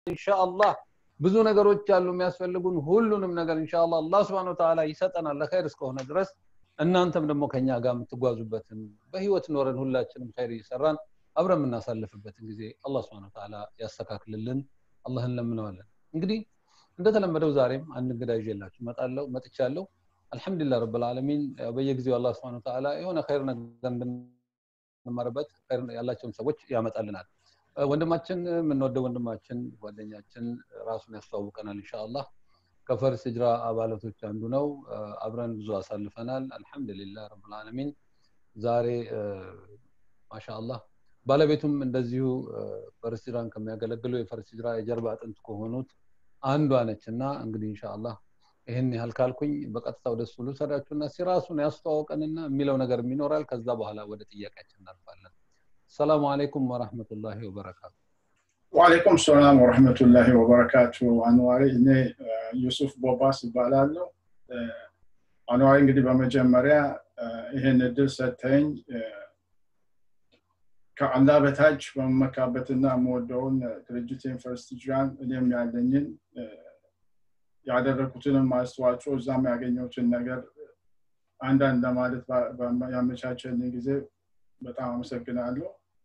ኢንሻአላህ ብዙ ነገሮች አሉ የሚያስፈልጉን ሁሉንም ነገር ኢንሻአላህ አላህ Subhanahu Ta'ala ይሰጠናል ለኸይር እስከሆነ ድረስ እናንተም ደግሞ ከኛ ጋር የምትጓዙበትን በህይወት ኖረን ሁላችንም ኸይር እየሰራን አብረን የምናሳልፍበትን ጊዜ አላህ Subhanahu Ta'ala ያስተካክልልን አላህን ለምነዋለን እንግዲህ እንደተለመደው ዛሬም አንድ እንግዳ ይዤላችሁ መጣለሁ መጥቻለሁ አልহামዱሊላህ ረብል ዓለሚን በየጊዜው አላህ Subhanahu Ta'ala የሆነ ኸይር ነገር እንድንማርበት ኸይር ያላቸውን ሰዎች ያመጣልናል ወንድማችን የምንወደው ወንድማችን ጓደኛችን ራሱን ያስተዋውቀናል ኢንሻአላህ ከፈርስ ሂጅራ አባላቶች አንዱ ነው አብረን ብዙ አሳልፈናል አልহামዱሊላህ ረብል ዓለሚን ዛሬ ማሻአላህ ባለቤቱም እንደዚሁ ፈርስ ሂጅራን ከሚያገለግሉ የፈርስ ሂጅራ የጀርባ አጥንት ከሆኑት አንዷ ነች እና እንግዲህ ኢንሻአላህ ይህን ያህል ካልኩኝ በቀጥታ ወደ እሱ ልውሰዳችሁና ሲራሱን ያስተዋውቀንና የሚለው ነገር ይኖራል ከዛ በኋላ ወደ ጥያቄያችን እናልፋለን ሰላሙ አለይኩም ወራህመቱላሂ ወበረካቱ ወአለይኩም ሰላም ወረህመቱላሂ ወበረካቱ አንዋሪ እኔ ዩሱፍ ቦባስ ይባላለሁ አንዋሪ እንግዲህ በመጀመሪያ ይህን እድል ሰተኝ ከአላህ በታች በመመካበትና የምወደውን ድርጅቴን ፈርስት ጅራን እኔም ያለኝን ያደረኩትንም አስተዋጽኦ እዛም ያገኘሁትን ነገር አንዳንድ ለማለት ያመቻቸልኝ ጊዜ በጣም አመሰግናለሁ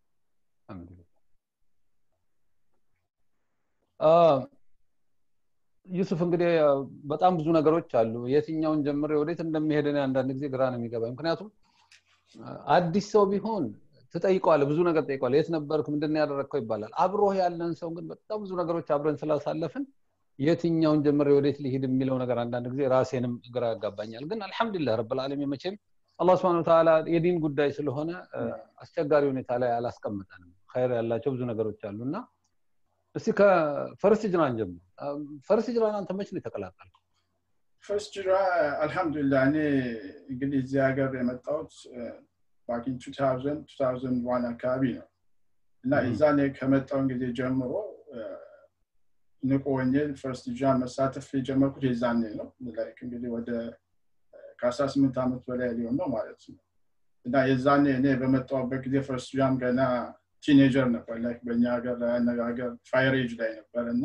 ዩሱፍ እንግዲህ በጣም ብዙ ነገሮች አሉ የትኛውን ጀምሬ ወዴት እንደሚሄድ አንዳንድ ጊዜ ግራ ነው የሚገባኝ ምክንያቱም አዲስ ሰው ቢሆን ትጠይቀዋለ ብዙ ነገር ጠይቀዋለ የት ነበርክ ምንድን ያደረግከው ይባላል አብሮህ ያለን ሰው ግን በጣም ብዙ ነገሮች አብረን ስላሳለፍን የትኛውን ጀምሬ ወዴት ሊሄድ የሚለው ነገር አንዳንድ ጊዜ ራሴንም ግራ ያጋባኛል ግን አልহামዱሊላህ ረብል ዓለሚን መቼም አላህ Subhanahu Ta'ala የዲን ጉዳይ ስለሆነ አስቸጋሪ ሁኔታ ላይ አላስቀምጠንም ኸይር ያላቸው ብዙ ነገሮች አሉና እስቲ ከፈርስ ጅራን ጀምር ፈርስ ጅራን አንተ መች ነው የተቀላቀልከው ፈርስት ጅራ አልহামዱሊላህ እኔ እንግዲህ እዚህ ሀገር የመጣሁት ባኪን 2000 2001 አካባቢ ነው እና የዛኔ ከመጣውን ጊዜ ጀምሮ ንቁ ወንጌል ፈርስት ጃን መሳተፍ የጀመርኩት የዛኔ ነው ላይክ እንግዲህ ወደ ከ18 ዓመት በላይ ሊሆን ነው ማለት ነው እና የዛኔ እኔ በመጣሁበት ጊዜ ፈርስት ጃም ገና ቲኔጀር ነበር ላይክ በእኛ ሀገር አነጋገር ፋይር ኤጅ ላይ ነበር እና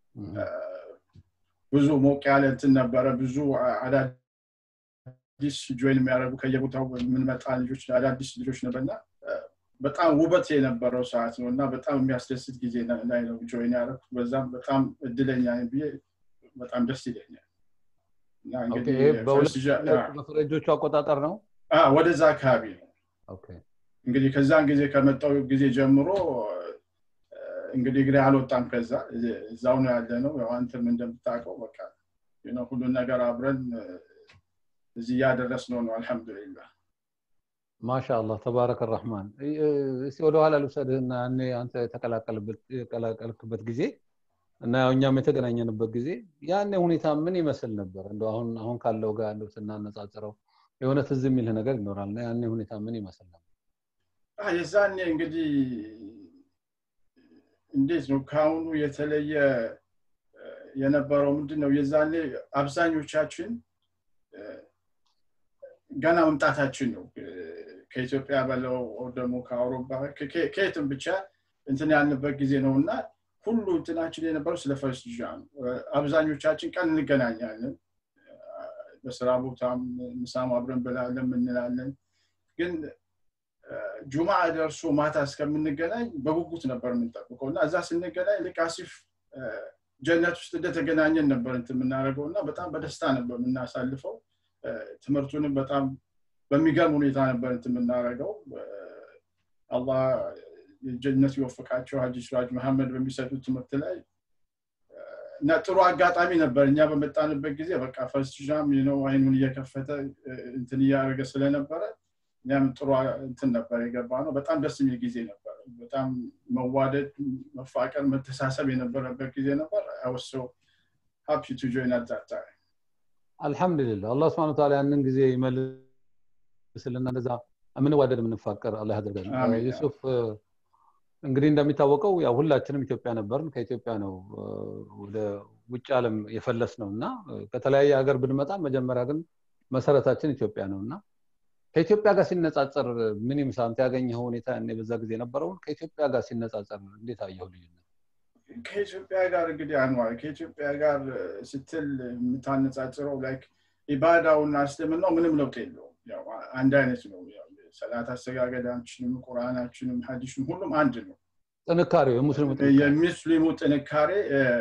ብዙ ሞቅ ያለ እንትን ነበረ ብዙ አዳዲስ ጆይን የሚያደርጉ ከየቦታው የምንመጣ ልጆች አዳዲስ ልጆች ነበርና በጣም ውበት የነበረው ሰዓት ነው እና በጣም የሚያስደስት ጊዜ ላይ ነው ጆይን ያደረኩት በዛም በጣም እድለኛ ብዬ በጣም ደስ ይለኛል በፈረንጆቹ አቆጣጠር ነው ወደዛ አካባቢ ነው እንግዲህ ከዛን ጊዜ ከመጣው ጊዜ ጀምሮ እንግዲህ እግሬ አልወጣም ከዛ እዛው ነው ያለ ነው ያው አንተም እንደምታውቀው በቃ ሁሉን ነገር አብረን እዚህ እያደረስ ነው ነው አልሐምዱሊላህ ማሻአላህ ተባረከ ረህማን እስቲ ወደኋላ ልውሰድህና ያኔ አንተ የተቀላቀልክበት ጊዜ እና ያው እኛም የተገናኘንበት ጊዜ ያኔ ሁኔታ ምን ይመስል ነበር እንደ አሁን አሁን ካለው ጋር እንደው ስናነጻጽረው የሆነ ትዝ የሚልህ ነገር ይኖራል እና ያኔ ሁኔታ ምን ይመስል ነበር የዛኔ እንግዲህ እንዴት ነው ከአሁኑ የተለየ የነበረው ምንድን ነው የዛኔ አብዛኞቻችን ገና መምጣታችን ነው ከኢትዮጵያ በለው ደግሞ ከአውሮፓ ከየትም ብቻ እንትን ያልንበት ጊዜ ነው እና ሁሉ እንትናችን የነበረው ስለ ፈርስት ጃ ነው አብዛኞቻችን ቀን እንገናኛለን በስራ ቦታም ምሳም አብረን ብላለን ምንላለን ግን ጁማ ደርሶ ማታ እስከምንገናኝ በጉጉት ነበር የምንጠብቀው እና እዛ ስንገናኝ ልክ አሲፍ ጀነት ውስጥ እንደተገናኘን ነበር እንት የምናደርገው እና በጣም በደስታ ነበር የምናሳልፈው ትምህርቱንም በጣም በሚገርም ሁኔታ ነበር እንት የምናደርገው አላህ የጀነት ይወፍቃቸው ሀጂ ስራጅ መሐመድ በሚሰጡት ትምህርት ላይ እና ጥሩ አጋጣሚ ነበር እኛ በመጣንበት ጊዜ በቃ ፈርስት ጃም ነው አይኑን እየከፈተ እንትን እያደረገ ስለነበረ እኛም ጥሩ እንትን ነበር የገባ ነው በጣም ደስ የሚል ጊዜ ነበር በጣም መዋደድ መፋቀር መተሳሰብ የነበረበት ጊዜ ነበር አወሰው ሀፒ ቱ ጆይን አዳታ አልሐምዱሊላህ አላህ ስብሐ ተዓላ ያንን ጊዜ ይመልስልና እንደዛ የምንዋደድ የምንፋቀር አላህ ያደርገን ዩሱፍ እንግዲህ እንደሚታወቀው ያው ሁላችንም ኢትዮጵያ ነበርን ከኢትዮጵያ ነው ወደ ውጭ ዓለም የፈለስ ነው እና ከተለያየ ሀገር ብንመጣ መጀመሪያ ግን መሰረታችን ኢትዮጵያ ነው እና ከኢትዮጵያ ጋር ሲነጻጸር ምን ይምሳ አንተ ያገኘው ሁኔታ እኔ በዛ ጊዜ ነበረውን ከኢትዮጵያ ጋር ሲነጻጸር እንዴት አየው ልዩነት ከኢትዮጵያ ጋር እንግዲህ አንዋር ከኢትዮጵያ ጋር ስትል የምታነጻጽረው ላይክ ኢባዳውና እስልምናው ምንም ለውጥ የለውም አንድ አይነት ነው ሰላት አሰጋገዳችንም ቁርአናችንም ሀዲሽም ሁሉም አንድ ነው ጥንካሬው የሙስሊሙ የሙስሊሙ ጥንካሬ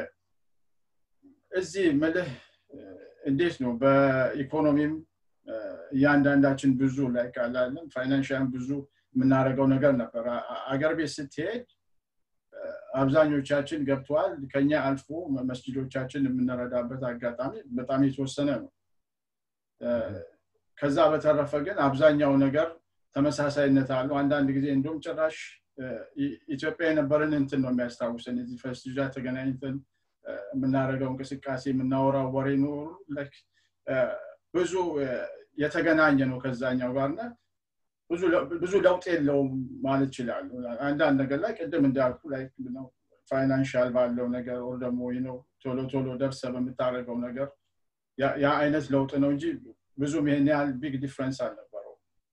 እዚህ ምልህ እንዴት ነው በኢኮኖሚም እያንዳንዳችን ብዙ ላይ ካላለን ፋይናንሽያን ብዙ የምናደርገው ነገር ነበር አገር ቤት ስትሄድ አብዛኞቻችን ገብተዋል ከኛ አልፎ መስጅዶቻችን የምንረዳበት አጋጣሚ በጣም የተወሰነ ነው ከዛ በተረፈ ግን አብዛኛው ነገር ተመሳሳይነት አለው አንዳንድ ጊዜ እንዲሁም ጭራሽ ኢትዮጵያ የነበረን እንትን ነው የሚያስታውሰን እዚህ ፈስቲጃ ተገናኝተን የምናደርገው እንቅስቃሴ የምናወራው ወሬ ኖሩ ብዙ የተገናኘ ነው ከዛኛው ጋርና ብዙ ለውጥ የለውም ማለት ይችላሉ አንዳንድ ነገር ላይ ቅድም እንዳልኩ ላይ ፋይናንሻል ባለው ነገር ወር ደግሞ ነው ቶሎ ቶሎ ደርሰ በምታደርገው ነገር ያ አይነት ለውጥ ነው እንጂ ብዙም ይሄን ያህል ቢግ ዲፍረንስ አልነበረው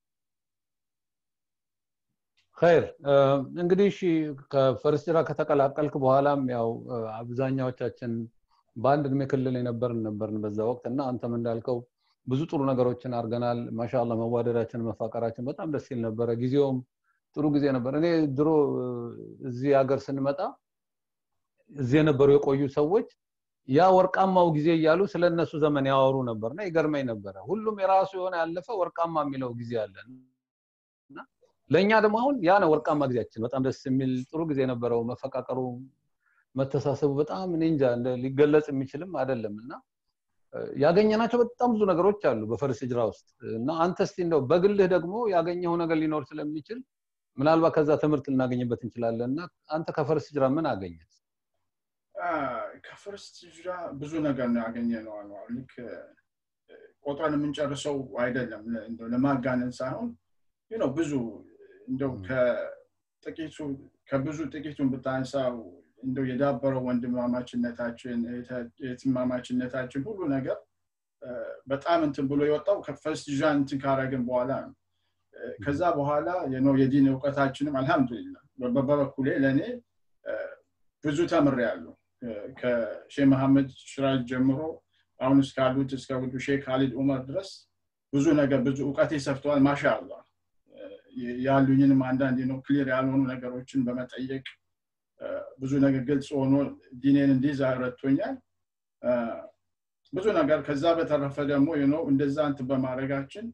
ኸይር እንግዲህ ከፈርስጅራ ከተቀላቀልክ በኋላም ያው አብዛኛዎቻችን በአንድ እድሜ ክልል የነበርን ነበርን በዛ ወቅት እና አንተም እንዳልከው ብዙ ጥሩ ነገሮችን አድርገናል ማሻላ መዋደዳችን መፋቀራችን በጣም ደስ ይል ነበረ ጊዜውም ጥሩ ጊዜ ነበር እኔ ድሮ እዚህ ሀገር ስንመጣ እዚህ የነበሩ የቆዩ ሰዎች ያ ወርቃማው ጊዜ እያሉ ስለ እነሱ ዘመን ያወሩ ነበርና ይገርመኝ ነበረ ሁሉም የራሱ የሆነ ያለፈ ወርቃማ የሚለው ጊዜ አለን ለእኛ ደግሞ አሁን ያ ነው ወርቃማ ጊዜያችን በጣም ደስ የሚል ጥሩ ጊዜ ነበረው መፈቃቀሩ መተሳሰቡ በጣም እኔ እንጃ ሊገለጽ የሚችልም አይደለም እና ያገኘናቸው በጣም ብዙ ነገሮች አሉ በፈርስ ጅራ ውስጥ እና አንተ እስቲ እንደው በግልህ ደግሞ ያገኘው ነገር ሊኖር ስለሚችል ምናልባት ከዛ ትምህርት ልናገኝበት እንችላለን እና አንተ ከፈርስ ጅራ ምን አገኘ ከፈርስት ጅራ ብዙ ነገር ነው ያገኘ ነው አኗር ልክ ቆጥረን የምንጨርሰው አይደለም ለማጋነን ሳይሆን ነው ብዙ እንደው ከጥቂቱ ከብዙ ጥቂቱን ብታንሳው እንደው የዳበረው ወንድማማችነታችን የትማማችነታችን ሁሉ ነገር በጣም እንትን ብሎ የወጣው ከፈርስት ዣን እንትን ካረግን በኋላ ነው ከዛ በኋላ ነው የዲን እውቀታችንም አልহামዱሊላ በበኩሌ ለእኔ ብዙ ተምር ያለው ከሼህ መሐመድ ሽራጅ ጀምሮ አሁን እስካሉት እስከ ውዱ ሼህ ካሊድ ኡመር ድረስ ብዙ ነገር ብዙ እውቀቴ ሰፍተዋል ማሻ አላህ ያሉኝንም አንዳንድ ነው ክሊር ያልሆኑ ነገሮችን በመጠየቅ ብዙ ነገር ግልጽ ሆኖ ዲኔን እንዲይዝ ረድቶኛል ብዙ ነገር ከዛ በተረፈ ደግሞ ነው እንደዛ እንትን በማድረጋችን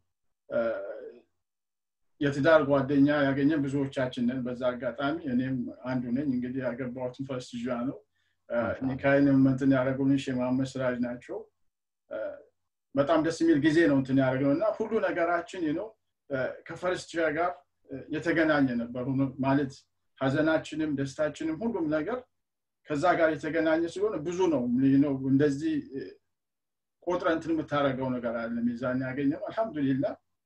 የትዳር ጓደኛ ያገኘን ብዙዎቻችንን በዛ አጋጣሚ እኔም አንዱ ነኝ እንግዲህ ያገባሁትን ፈርስት ዣ ነው ኒካይንም እንትን ያደረጉልን ሼማመድ ስራጅ ናቸው በጣም ደስ የሚል ጊዜ ነው እንትን ያደረግነው እና ሁሉ ነገራችን ነው ከፈርስት ጋር የተገናኘ ነበር ማለት ሀዘናችንም ደስታችንም ሁሉም ነገር ከዛ ጋር የተገናኘ ስለሆነ ብዙ ነው ነው እንደዚህ ቆጥረ እንትን የምታደረገው ነገር አለ ሚዛን ያገኘው አልሐምዱሊላ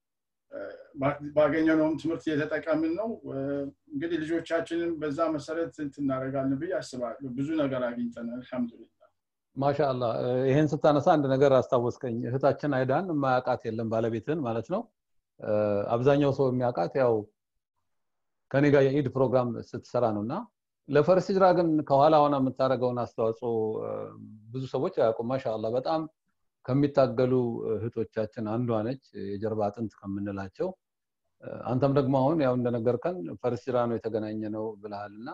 ባገኘነውም ትምህርት እየተጠቀምን ነው እንግዲህ ልጆቻችንን በዛ መሰረት እንትናደረጋለን ብዬ አስባለሁ ብዙ ነገር አግኝተናል አልሐምዱሊላ ማሻአላ ይህን ስታነሳ አንድ ነገር አስታወስከኝ እህታችን አይዳን የማያውቃት የለም ባለቤትን ማለት ነው አብዛኛው ሰው የሚያውቃት ያው ከኔ ጋር የኢድ ፕሮግራም ስትሰራ ነው እና ለፈርስ ጅራ ግን ከኋላ ሆነ የምታደርገውን አስተዋጽኦ ብዙ ሰዎች አያውቁም ማሻአላ በጣም ከሚታገሉ እህቶቻችን አንዷ ነች የጀርባ አጥንት ከምንላቸው አንተም ደግሞ አሁን ያው እንደነገርከን ፈርስ ጅራ ነው የተገናኘ ነው ብልሃል እና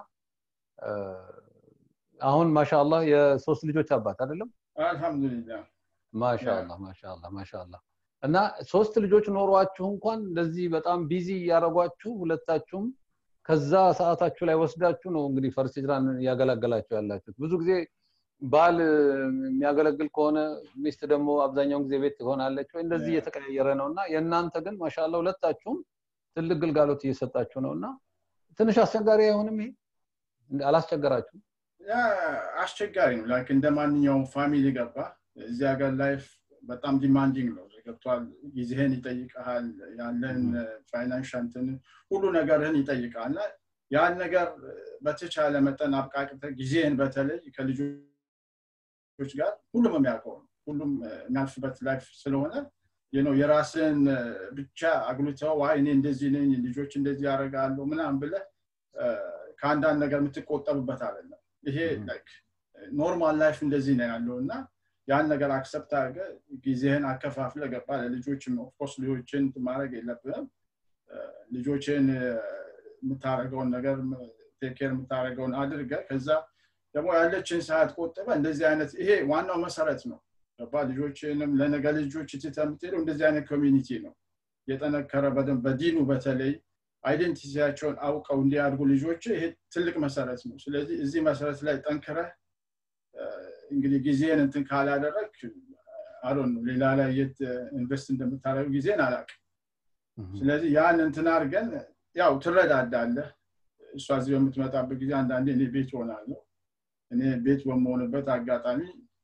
አሁን ማሻአላ የሶስት ልጆች አባት አይደለም አልሐምዱሊላ ማሻአላ ማሻአላ ማሻአላ እና ሶስት ልጆች ኖሯችሁ እንኳን እንደዚህ በጣም ቢዚ እያደረጓችሁ ሁለታችሁም ከዛ ሰዓታችሁ ላይ ወስዳችሁ ነው እንግዲህ ፈርስ ጅራን እያገላገላችሁ ያላችሁት ብዙ ጊዜ ባል የሚያገለግል ከሆነ ሚስት ደግሞ አብዛኛውን ጊዜ ቤት ትሆናለች ወይ እንደዚህ እየተቀያየረ ነው እና የእናንተ ግን ማሻላ ሁለታችሁም ትልቅ ግልጋሎት እየሰጣችሁ ነው እና ትንሽ አስቸጋሪ አይሆንም ይሄ አላስቸገራችሁም አስቸጋሪ ነው ላይክ እንደ ማንኛውም ፋሚሊ ገባ እዚህ ሀገር ላይፍ በጣም ዲማንዲንግ ነው ገብቷል ጊዜህን ይጠይቀሃል ያለን ፋይናንሻንትን ሁሉ ነገርህን ይጠይቃል እና ያን ነገር በተቻለ መጠን አብቃቅተ ጊዜህን በተለይ ከልጆች ጋር ሁሉም የሚያውቀው ነው ሁሉም የሚያልፍበት ላይፍ ስለሆነ ነው የራስን ብቻ አጉልተው ዋይ እኔ እንደዚህ ነኝ ልጆች እንደዚህ ያደርጋሉ ምናም ብለ ከአንዳንድ ነገር የምትቆጠብበት አይደለም ይሄ ኖርማል ላይፍ እንደዚህ ነው ያለው እና ያን ነገር አክሰፕት አድርገ ጊዜህን አከፋፍለ ገባ ለልጆችም ኦፍኮርስ ልጆችን ማድረግ የለብንም ልጆችን የምታደረገውን ነገር ቴኬር የምታደረገውን አድርገ ከዛ ደግሞ ያለችን ሰዓት ቆጥበ እንደዚህ አይነት ይሄ ዋናው መሰረት ነው ገባ ልጆችንም ለነገ ልጆች ትተ የምትሄደው እንደዚህ አይነት ኮሚኒቲ ነው የጠነከረ በደንብ በዲኑ በተለይ አይደንቲቲያቸውን አውቀው እንዲያድጉ ልጆች ይሄ ትልቅ መሰረት ነው ስለዚህ እዚህ መሰረት ላይ ጠንክረህ እንግዲህ ጊዜን እንትን ካላደረግ አዶን ነው ሌላ ላይ የት ኢንቨስት እንደምታደረጉ ጊዜን አላቅ ስለዚህ ያን እንትን አድርገን ያው ትረዳዳለህ እሷ እዚህ በምትመጣበት ጊዜ አንዳንዴ እኔ ቤት ሆናለሁ እኔ ቤት በመሆንበት አጋጣሚ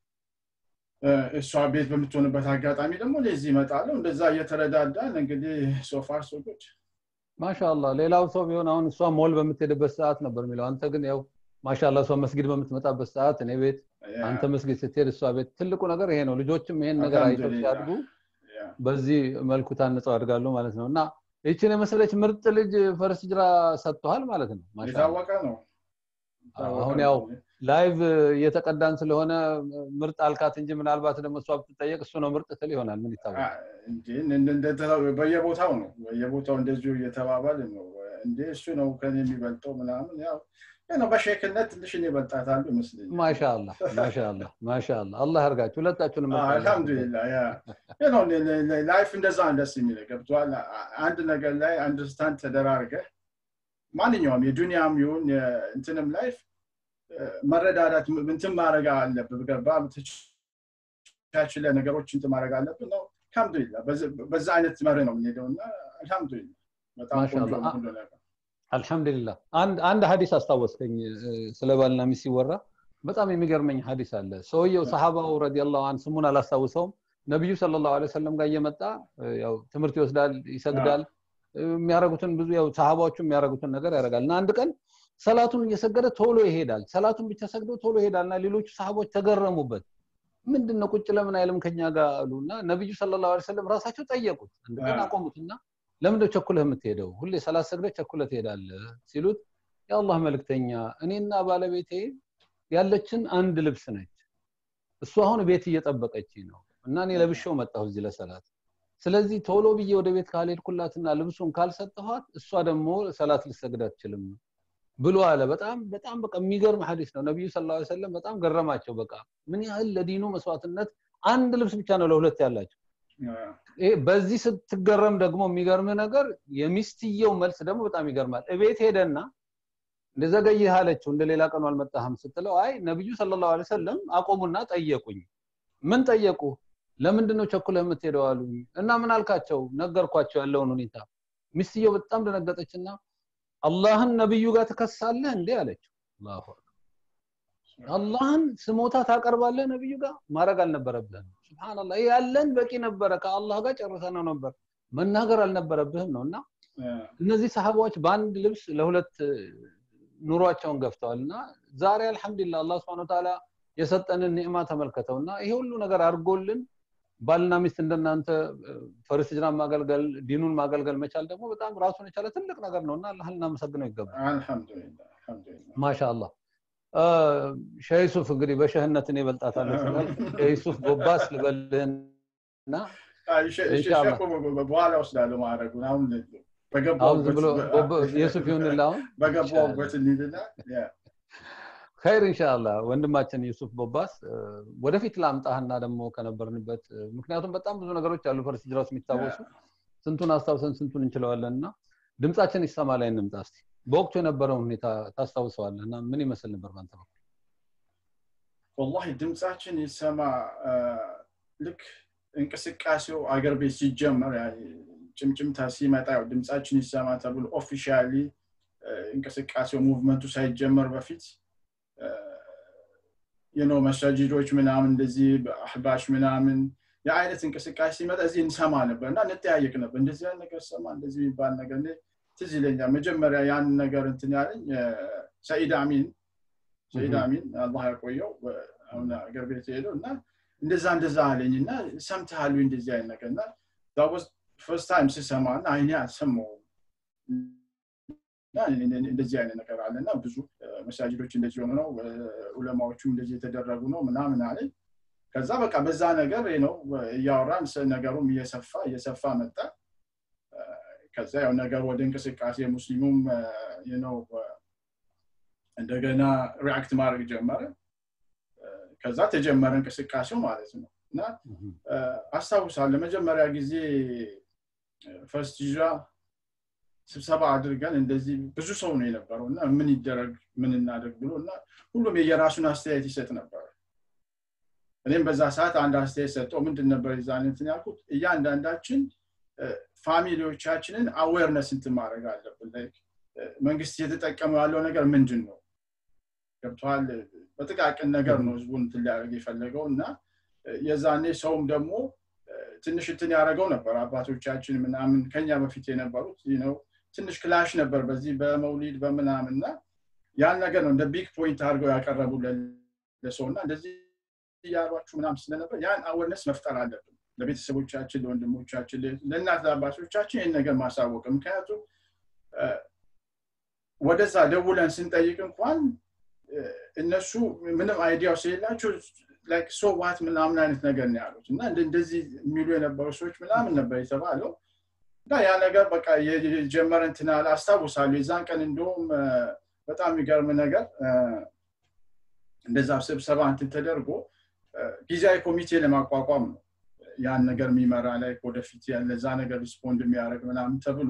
እሷ ቤት በምትሆንበት አጋጣሚ ደግሞ ለዚህ ይመጣለሁ እንደዛ እየተረዳዳን እንግዲህ ሶፋር ሶጎች ማሻላ ሌላው ሰው ቢሆን አሁን እሷ ሞል በምትሄድበት ሰዓት ነበር የሚለው አንተ ግን ያው ማሻላ እሷ መስጊድ በምትመጣበት ሰዓት እኔ ቤት አንተ መስጊድ ስትሄድ እሷ ቤት ትልቁ ነገር ይሄ ነው ልጆችም ይሄን ነገር አይተው ሲያድጉ በዚህ መልኩ ታንጸው ያድጋሉ ማለት ነው እና ይችን የመሰለች ምርጥ ልጅ ፈርስ ጅራ ሰጥተዋል ማለት ነው የታወቀ ነው አሁን ያው ላይቭ እየተቀዳን ስለሆነ ምርጥ አልካት እንጂ ምናልባት ደግሞ እሷ ብትጠየቅ እሱ ነው ምርጥ ትል ይሆናል ምን ይታወቃል በየቦታው ነው በየቦታው እንደዚሁ እየተባባል ነው እንዴ እሱ ነው ከኔ የሚበልጠው ምናምን ያው ነው በሼክነት ትንሽ እኔ እበልጣታሉ ይመስለኛል ማሻአላ ማሻአላ ማሻአላ አላህ ያርጋችሁ ሁለታችሁንም አልহামዱሊላህ ያ ነው ላይፍ እንደዛ ደስ የሚለ ገብቷል አንድ ነገር ላይ አንደርስታንድ ተደራርገ ማንኛውም የዱንያም ይሁን እንትንም ላይፍ መረዳዳት እንትን ማድረግ አለብህ ገባ ቻችለ ነገሮች እንትን ማድረግ አለብን ነው አልহামዱሊላህ በዛ አይነት መርህ ነው የምንሄደው እና አልহামዱሊላህ በጣም ቆንጆ ነው ሁሉ ነገር አልሐምዱሊላህ አንድ ሀዲስ አስታወስከኝ ስለ ባልና ሚስት ሲወራ በጣም የሚገርመኝ ሀዲስ አለ ሰውየው ሰሃባው ረዲየላሁ አን ስሙን አላስታውሰውም ነቢዩ ሰለላሁ ዐለይሂ ወሰለም ጋር እየመጣ ያው ትምህርት ይወስዳል ይሰግዳል የሚያደርጉትን ብዙ ያው ሰሃባዎቹ የሚያደርጉትን ነገር ያደርጋል እና አንድ ቀን ሰላቱን እየሰገደ ቶሎ ይሄዳል ሰላቱን ብቻ ሰግዶ ቶሎ ይሄዳል እና ሌሎቹ ሰሃቦች ተገረሙበት ምንድን ነው ቁጭ ለምን አይልም ከኛ ጋር አሉ እና ነቢዩ ሰለላሁ ዐለይሂ ወሰለም ራሳቸው ጠየቁት አንድ ቀን አቆሙትና ለምንድነው ቸኩለህ የምትሄደው ሁሌ ሰላት ሰግደህ ቸኩለህ ትሄዳለህ ሲሉት የአላህ መልክተኛ እኔና ባለቤቴ ያለችን አንድ ልብስ ነች እሱ አሁን ቤት እየጠበቀች ነው እና እኔ ለብሼው መጣሁ እዚህ ለሰላት ስለዚህ ቶሎ ብዬ ወደ ቤት ካልሄድኩላትና ልብሱን ካልሰጠኋት እሷ ደግሞ ሰላት ልሰግድ አትችልም ብሎ አለ በጣም በጣም በቃ የሚገርም ሀዲስ ነው ነቢዩ ስለ ላ ሰለም በጣም ገረማቸው በቃ ምን ያህል ለዲኑ መስዋዕትነት አንድ ልብስ ብቻ ነው ለሁለት ያላቸው በዚህ ስትገረም ደግሞ የሚገርም ነገር የሚስትየው መልስ ደግሞ በጣም ይገርማል እቤት ሄደና እንደዘገይህ አለችው እንደ ሌላ ቀኑ አልመጣህም ስትለው አይ ነቢዩ ሰለላሁ ዐለይሂ ወሰለም አቆሙና ጠየቁኝ ምን ጠየቁ ለምንድን ነው ቸኩለህ የምትሄደው አሉኝ እና ምን አልካቸው ነገርኳቸው ያለውን ሁኔታ ሚስትየው በጣም ደነገጠችና አላህን ነብዩ ጋር ትከሳለህ እንዴ አለችው አላሁ አላህን ስሞታ ታቀርባለህ ነብዩ ጋር ማድረግ አልነበረብህም ስብናላህ ያለን በቂ ነበረ ከአላህ ጋር ጨርሰነው ነበር መናገር አልነበረብህም ነው እና እነዚህ ሰሃባዎች በአንድ ልብስ ለሁለት ኑሯቸውን ገፍተዋል እና ዛሬ አልሐምዱሊላህ አላህ ስብሐ ወተዓላ የሰጠንን ኒዕማ ተመልከተው እና ይሄ ሁሉ ነገር አድርጎልን ባልና ሚስት እንደናንተ ፈርስ ጅራን ማገልገል ዲኑን ማገልገል መቻል ደግሞ በጣም ራሱን የቻለ ትልቅ ነገር ነው እና አላህ ልናመሰግነው ይገባል አልহামዱሊላህ አልহামዱሊላህ ማሻአላህ ሸህ ዩሱፍ እንግዲህ በሸህነት እኔ እበልጣታለሁ ስላል ሸህ ዩሱፍ ጎባስ ልበልህና በኋላ ወስዳለሁ ማድረጉን አሁን አሁን ዝም ብሎ የሱፍ ይሁንልህ አሁን በገባሁበት እንሂድና ኸይር ኢንሻአላህ ወንድማችን ዩሱፍ ቦባስ ወደፊት ላምጣህና ደግሞ ከነበርንበት ምክንያቱም በጣም ብዙ ነገሮች አሉ ፈርስ ጅራ ውስጥ የሚታወሱ ስንቱን አስታውሰን ስንቱን እንችለዋለን እና ድምጻችን ይሰማ ላይ እንምጣ እስቲ በወቅቱ የነበረውን ሁኔታ ታስታውሰዋለህ እና ምን ይመስል ነበር ባንተ በኩል ወላሂ ድምጻችን ይሰማ ልክ እንቅስቃሴው አገር ቤት ሲጀመር ጭምጭምታ ሲመጣ ያው ድምጻችን ይሰማ ተብሎ ኦፊሻሊ እንቅስቃሴው ሙቭመንቱ ሳይጀመር በፊት የነው መሳጅዶች ምናምን እንደዚህ አህባሽ ምናምን የአይነት እንቅስቃሴ ሲመጣ እዚህ እንሰማ ነበር እና እንጠያየቅ ነበር እንደዚህ አይነት ነገር ሰማ እንደዚህ የሚባል ነገር ትዝ ይለኛል መጀመሪያ ያን ነገር እንትን ያለኝ ሰኢድ አሚን ሰኢድ አሚን አላህ ያቆየው አሁን አገር ቤት ሄደው እና እንደዛ እንደዛ አለኝ እና ሰምተሃሉ እንደዚህ አይነት ነገር እና ፈርስት ታይም ስሰማ እና አይኔ አልሰማውም እንደዚህ አይነት ነገር አለ እና ብዙ መሳጅዶች እንደዚህ ሆኑ ነው ኡለማዎቹም እንደዚህ የተደረጉ ነው ምናምን አለኝ ከዛ በቃ በዛ ነገር ነው እያወራን ነገሩም እየሰፋ እየሰፋ መጣ ከዛ ያው ነገር ወደ እንቅስቃሴ ሙስሊሙም ነው እንደገና ሪአክት ማድረግ ጀመረ ከዛ ተጀመረ እንቅስቃሴው ማለት ነው እና አስታውሳለሁ መጀመሪያ ጊዜ ፈርስት ዣ ስብሰባ አድርገን እንደዚህ ብዙ ሰው ነው የነበረው እና ምን ይደረግ ምን እናደርግ ብሎ እና ሁሉም የየራሱን አስተያየት ይሰጥ ነበር እኔም በዛ ሰዓት አንድ አስተያየት ሰጠው ምንድን ነበር ዛኔትን ያልኩት እያንዳንዳችን ፋሚሊዎቻችንን አዌርነስ እንትን ማድረግ አለብን መንግስት እየተጠቀሙ ያለው ነገር ምንድን ነው ገብተዋል በጥቃቅን ነገር ነው ህዝቡን እንትን ሊያደርግ የፈለገው እና የዛኔ ሰውም ደግሞ ትንሽ እንትን ያደረገው ነበር አባቶቻችን ምናምን ከኛ በፊት የነበሩት ነው ትንሽ ክላሽ ነበር በዚህ በመውሊድ በምናምን እና ያን ነገር ነው እንደ ቢግ ፖይንት አድርገው ያቀረቡ ለሰው እና እንደዚህ እያሏችሁ ምናምን ስለነበር ያን አወርነስ መፍጠር አለብን ለቤተሰቦቻችን ለወንድሞቻችን ለእናት ለአባቶቻችን ይህን ነገር ማሳወቅ ምክንያቱም ወደዛ ደውለን ስንጠይቅ እንኳን እነሱ ምንም አይዲያው ስለሌላቸው ላይክ ሶ ዋት ምናምን አይነት ነገር ነው ያሉት እና እንደዚህ የሚሉ የነበሩ ሰዎች ምናምን ነበር የተባለው እና ያ ነገር በቃ የጀመረ እንትናል አስታውሳለሁ የዛን ቀን እንደውም በጣም የሚገርም ነገር እንደዛ ስብሰባ እንትን ተደርጎ ጊዜያዊ ኮሚቴ ለማቋቋም ነው ያን ነገር የሚመራ ላይ ወደፊት ለዛ ነገር ሪስፖንድ የሚያደርግ ምናምን ተብሎ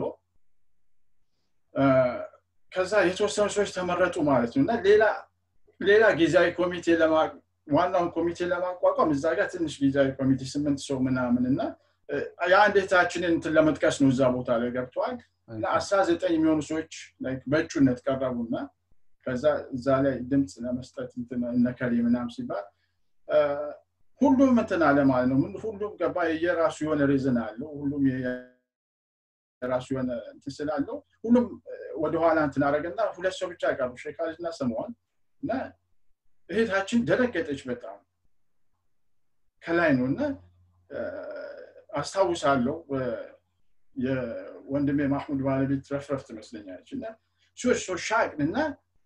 ከዛ የተወሰኑ ሰዎች ተመረጡ ማለት ነው እና ሌላ ሌላ ጊዜያዊ ኮሚቴ ዋናውን ኮሚቴ ለማቋቋም እዛ ጋር ትንሽ ጊዜያዊ ኮሚቴ ስምንት ሰው ምናምን እና የአንድ እህታችንን እንትን ለመጥቀስ ነው እዛ ቦታ ላይ ገብተዋል እና አስራ ዘጠኝ የሚሆኑ ሰዎች በእጩነት ቀረቡና ከዛ እዛ ላይ ድምፅ ለመስጠት እነከሌ ምናም ሲባል ሁሉም እንትን አለ ማለት ነው ሁሉም ገባ የራሱ የሆነ ሪዝን አለው ሁሉም የራሱ የሆነ እንትን ስላለው ሁሉም ወደኋላ እንትን አደረገና ሁለት ሰው ብቻ ቀሩ ሼካልና ሰማዋል እና እህታችን ደነገጠች በጣም ከላይ ነው እና አስታውሳለሁ የወንድሜ ማህሙድ ባለቤት ረፍረፍ ትመስለኛለች እና ሶች ሰው ሻቅን እና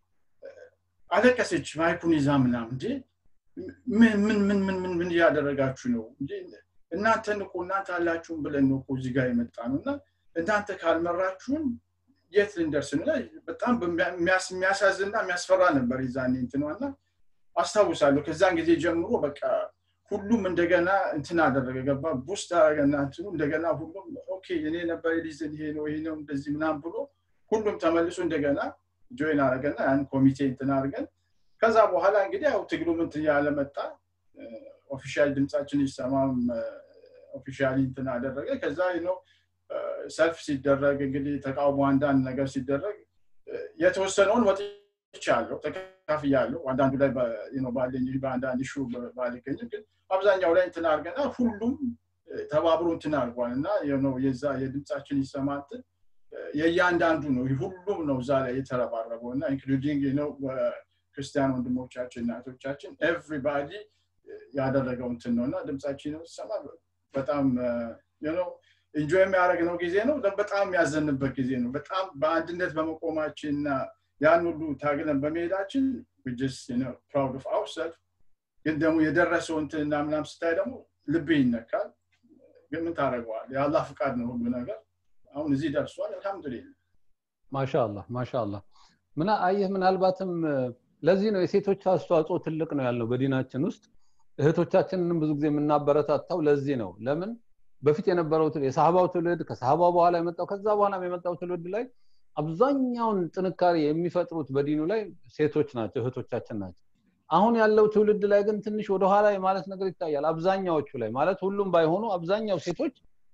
አለቀሰች ማይኩን ይዛ ምናምን እንዴ ምን ምን ምን ምን ምን ምን እያደረጋችሁ ነው እናንተን እኮ እናንተ አላችሁም ብለን ነው እኮ እዚህ ጋር የመጣ ነው እና እናንተ ካልመራችሁን የት ልንደርስ ነው በጣም የሚያሳዝንና የሚያስፈራ ነበር ይዛኔ እንትኗና አስታውሳለሁ ከዛን ጊዜ ጀምሮ በቃ ሁሉም እንደገና እንትን አደረገ ገባ ቡስት አደረገና እንትኑ እንደገና ሁሉም ኦኬ እኔ ነበር ሊዝን ይሄ ነው ይሄ ነው እንደዚህ ምናም ብሎ ሁሉም ተመልሶ እንደገና ጆይን አደረገና ያን ኮሚቴ እንትን አድርገን ከዛ በኋላ እንግዲህ ያው ትግሉ ምንት እያለ መጣ ኦፊሻል ድምፃችን ይሰማም ኦፊሻሊ እንትን አደረገ ከዛ ነው ሰልፍ ሲደረግ እንግዲህ ተቃውሞ አንዳንድ ነገር ሲደረግ የተወሰነውን ወጥቻለሁ ተካፍያለሁ አንዳንዱ ላይ ባለኝ በአንዳንድ ሹ ባልገኝም ግን አብዛኛው ላይ እንትን አድርገና ሁሉም ተባብሮ እንትን አድርጓል እና የዛ የድምፃችን ይሰማትን የእያንዳንዱ ነው ሁሉም ነው እዛ ላይ የተረባረበው እና ኢንክሉዲንግ ነው ክርስቲያን ወንድሞቻችን እናቶቻችን ኤቭሪባዲ ያደረገው እንትን ነው እና ድምፃችን ሲሰማ በጣም ነው ኢንጆይ የሚያደረግነው ጊዜ ነው በጣም የሚያዘንበት ጊዜ ነው በጣም በአንድነት በመቆማችን እና ያን ሁሉ ታግለን በመሄዳችን ፕራውድ ኦፍ አውርሰልፍ ግን ደግሞ የደረሰው እንትና ምናም ስታይ ደግሞ ልብ ይነካል ግን ምን ታደረገዋል የአላህ ፍቃድ ነው ሁሉ ነገር አሁን እዚህ ደርሷል አልሐምዱሊላ ማሻአላ ማሻአላ ምና አየህ ምናልባትም ለዚህ ነው የሴቶች አስተዋጽኦ ትልቅ ነው ያልነው በዲናችን ውስጥ እህቶቻችንንም ብዙ ጊዜ የምናበረታታው ለዚህ ነው ለምን በፊት የነበረው የሳህባው ትውልድ ከሳህባው በኋላ የመጣው ከዛ በኋላ የመጣው ትውልድ ላይ አብዛኛውን ጥንካሬ የሚፈጥሩት በዲኑ ላይ ሴቶች ናቸው እህቶቻችን ናቸው አሁን ያለው ትውልድ ላይ ግን ትንሽ ወደኋላ የማለት ነገር ይታያል አብዛኛዎቹ ላይ ማለት ሁሉም ባይሆኑ አብዛኛው ሴቶች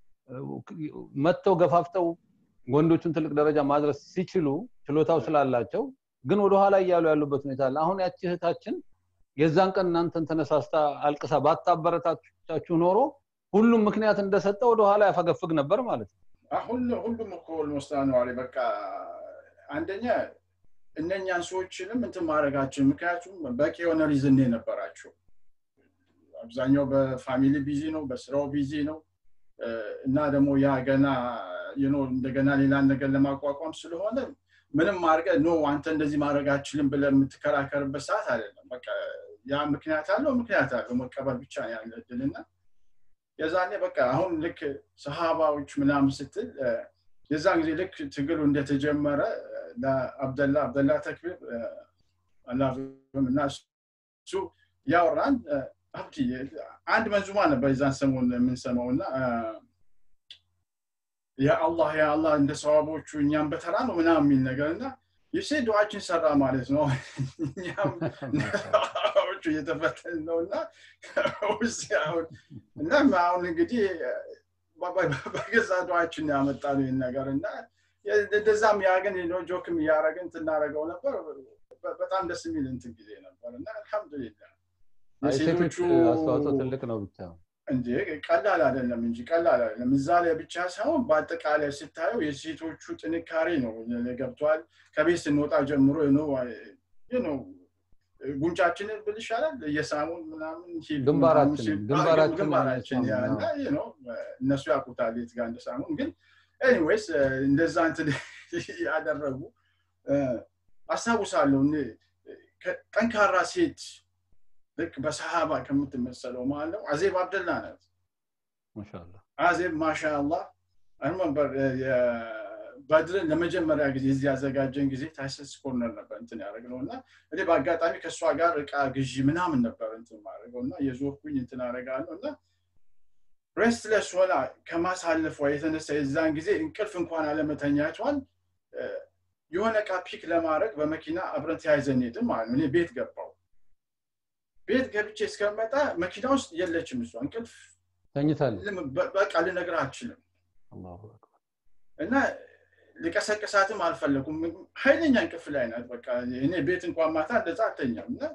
መጥተው ገፋፍተው ወንዶቹን ትልቅ ደረጃ ማድረስ ሲችሉ ችሎታው ስላላቸው ግን ወደኋላ እያሉ ያሉበት ሁኔታ አለ አሁን ያቺ እህታችን የዛን ቀን እናንተን ተነሳስታ አልቅሳ ባታበረታቻችሁ ኖሮ ሁሉም ምክንያት እንደሰጠ ወደኋላ ያፈገፍግ ነበር ማለት ነው ሁሉም እኮ ኦልሞስት ነዋሪ በቃ አንደኛ እነኛን ሰዎችንም እንትን ማድረጋችን ምክንያቱም በቂ የሆነ ሪዝን የነበራቸው አብዛኛው በፋሚሊ ቢዚ ነው በስራው ቢዚ ነው እና ደግሞ ያ ገና እንደገና ሌላን ነገር ለማቋቋም ስለሆነ ምንም አድርገ ኖ አንተ እንደዚህ ማድረግ አችልም ብለ የምትከራከርበት ሰዓት አይደለም በቃ ያ ምክንያት አለው ምክንያት አለው መቀበል ብቻ ያለ እድልና የዛኔ በቃ አሁን ልክ ሰሃባዎች ምናምን ስትል የዛን ጊዜ ልክ ትግሉ እንደተጀመረ ለአብደላ አብደላ ተክቢር እና እሱ ያወራን አብዲ አንድ መንዙማ ነበር የዛን ሰሞን የምንሰማው እና የአላህ የአላህ እንደ ሰዋቦቹ እኛም በተራ ነው ምናምን የሚል ነገር እና ይሴ ዱዓችን ሰራ ማለት ነው እኛም ሰዋቦቹ እየተፈተን ነው እና ውስጥ አሁን እና አሁን እንግዲህ በገዛ ዱዓችን ያመጣ ነው ይህን ነገር እና እንደዛም ያግን ጆክም እያረግን ትናረገው ነበር በጣም ደስ የሚል እንትን ጊዜ ነበር እና አልሐምዱሊላ የሴቶቹ አስተዋጽኦ ትልቅ ነው ብቻ እንጂ ቀላል አይደለም እንጂ ቀላል አይደለም እዛ ላይ ብቻ ሳይሆን በአጠቃላይ ስታየው የሴቶቹ ጥንካሬ ነው ገብቷል ከቤት ስንወጣ ጀምሮ ነው ጉንጫችንን ብል ይሻላል እየሳሙን ምናምን ግንባራችን ነው እነሱ ያውቁታል የት ጋር እንደሳሙን ግን ኤኒዌይስ እንደዛ እንትን ያደረጉ አስታውሳለሁ ጠንካራ ሴት ልክ በሰሃባ ከምትመሰለው ማለት ነው አዜብ አብደላ ናት አዜብ ማሻአላ አንመንበር በድርን ለመጀመሪያ ጊዜ እዚህ ያዘጋጀን ጊዜ ታይሰስ ኮርነር ነበር እንትን ያደረግነው እና እኔ በአጋጣሚ ከእሷ ጋር እቃ ግዢ ምናምን ነበር እንትን ማድረገው እና የዞርኩኝ እንትን አደረጋለሁ እና ሬስትለስ ሆና ከማሳለፏ የተነሳ የዛን ጊዜ እንቅልፍ እንኳን አለመተኛቷን የሆነ እቃ ፒክ ለማድረግ በመኪና አብረን ተያይዘን ሄድን ማለት ነው እኔ ቤት ገባው ቤት ገብቼ እስከመጣ መኪና ውስጥ የለችም እሷ እንቅልፍ በቃ ልነግር አልችልም እና ሊቀሰቅሳትም አልፈለኩም ኃይለኛ እንቅልፍ ላይ ናት በቃ እኔ ቤት እንኳን ማታ እንደዛ አተኛም እና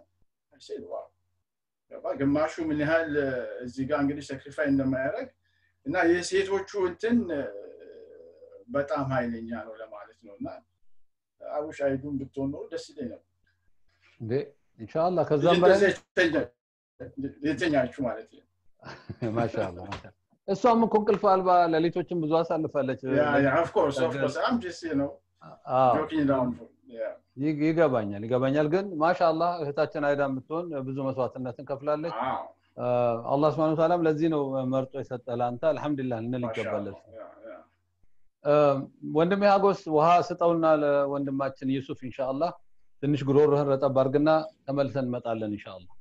ግማሹ ምን ያህል እዚህ ጋር እንግዲህ ሰክሪፋይ እንደማያደረግ እና የሴቶቹ እንትን በጣም ኃይለኛ ነው ለማለት ነው እና አቡሽ አይዱን ብትሆን ኖሮ ደስ ይለኝ ነበር ኢንሻአላ ከዛም በላይ የተኛችሁ ማለት ነው ማሻአላ እሷም እኮ እንቅልፍ አልባ ሌሊቶችን ብዙ አሳልፋለች ይገባኛል ይገባኛል ግን ማሻአላ እህታችን አይዳ የምትሆን ብዙ መስዋዕትነትን ከፍላለች አላህ ስብን ታላም ለዚህ ነው መርጦ የሰጠ ለአንተ አልሐምዱሊላህ ልንል ይገባለች ወንድሜ ሀጎስ ውሃ ስጠውና ለወንድማችን ዩሱፍ ኢንሻአላህ ትንሽ ጉሮሮህን ረጠብ አድርግና ተመልሰን እንመጣለን ኢንሻአላህ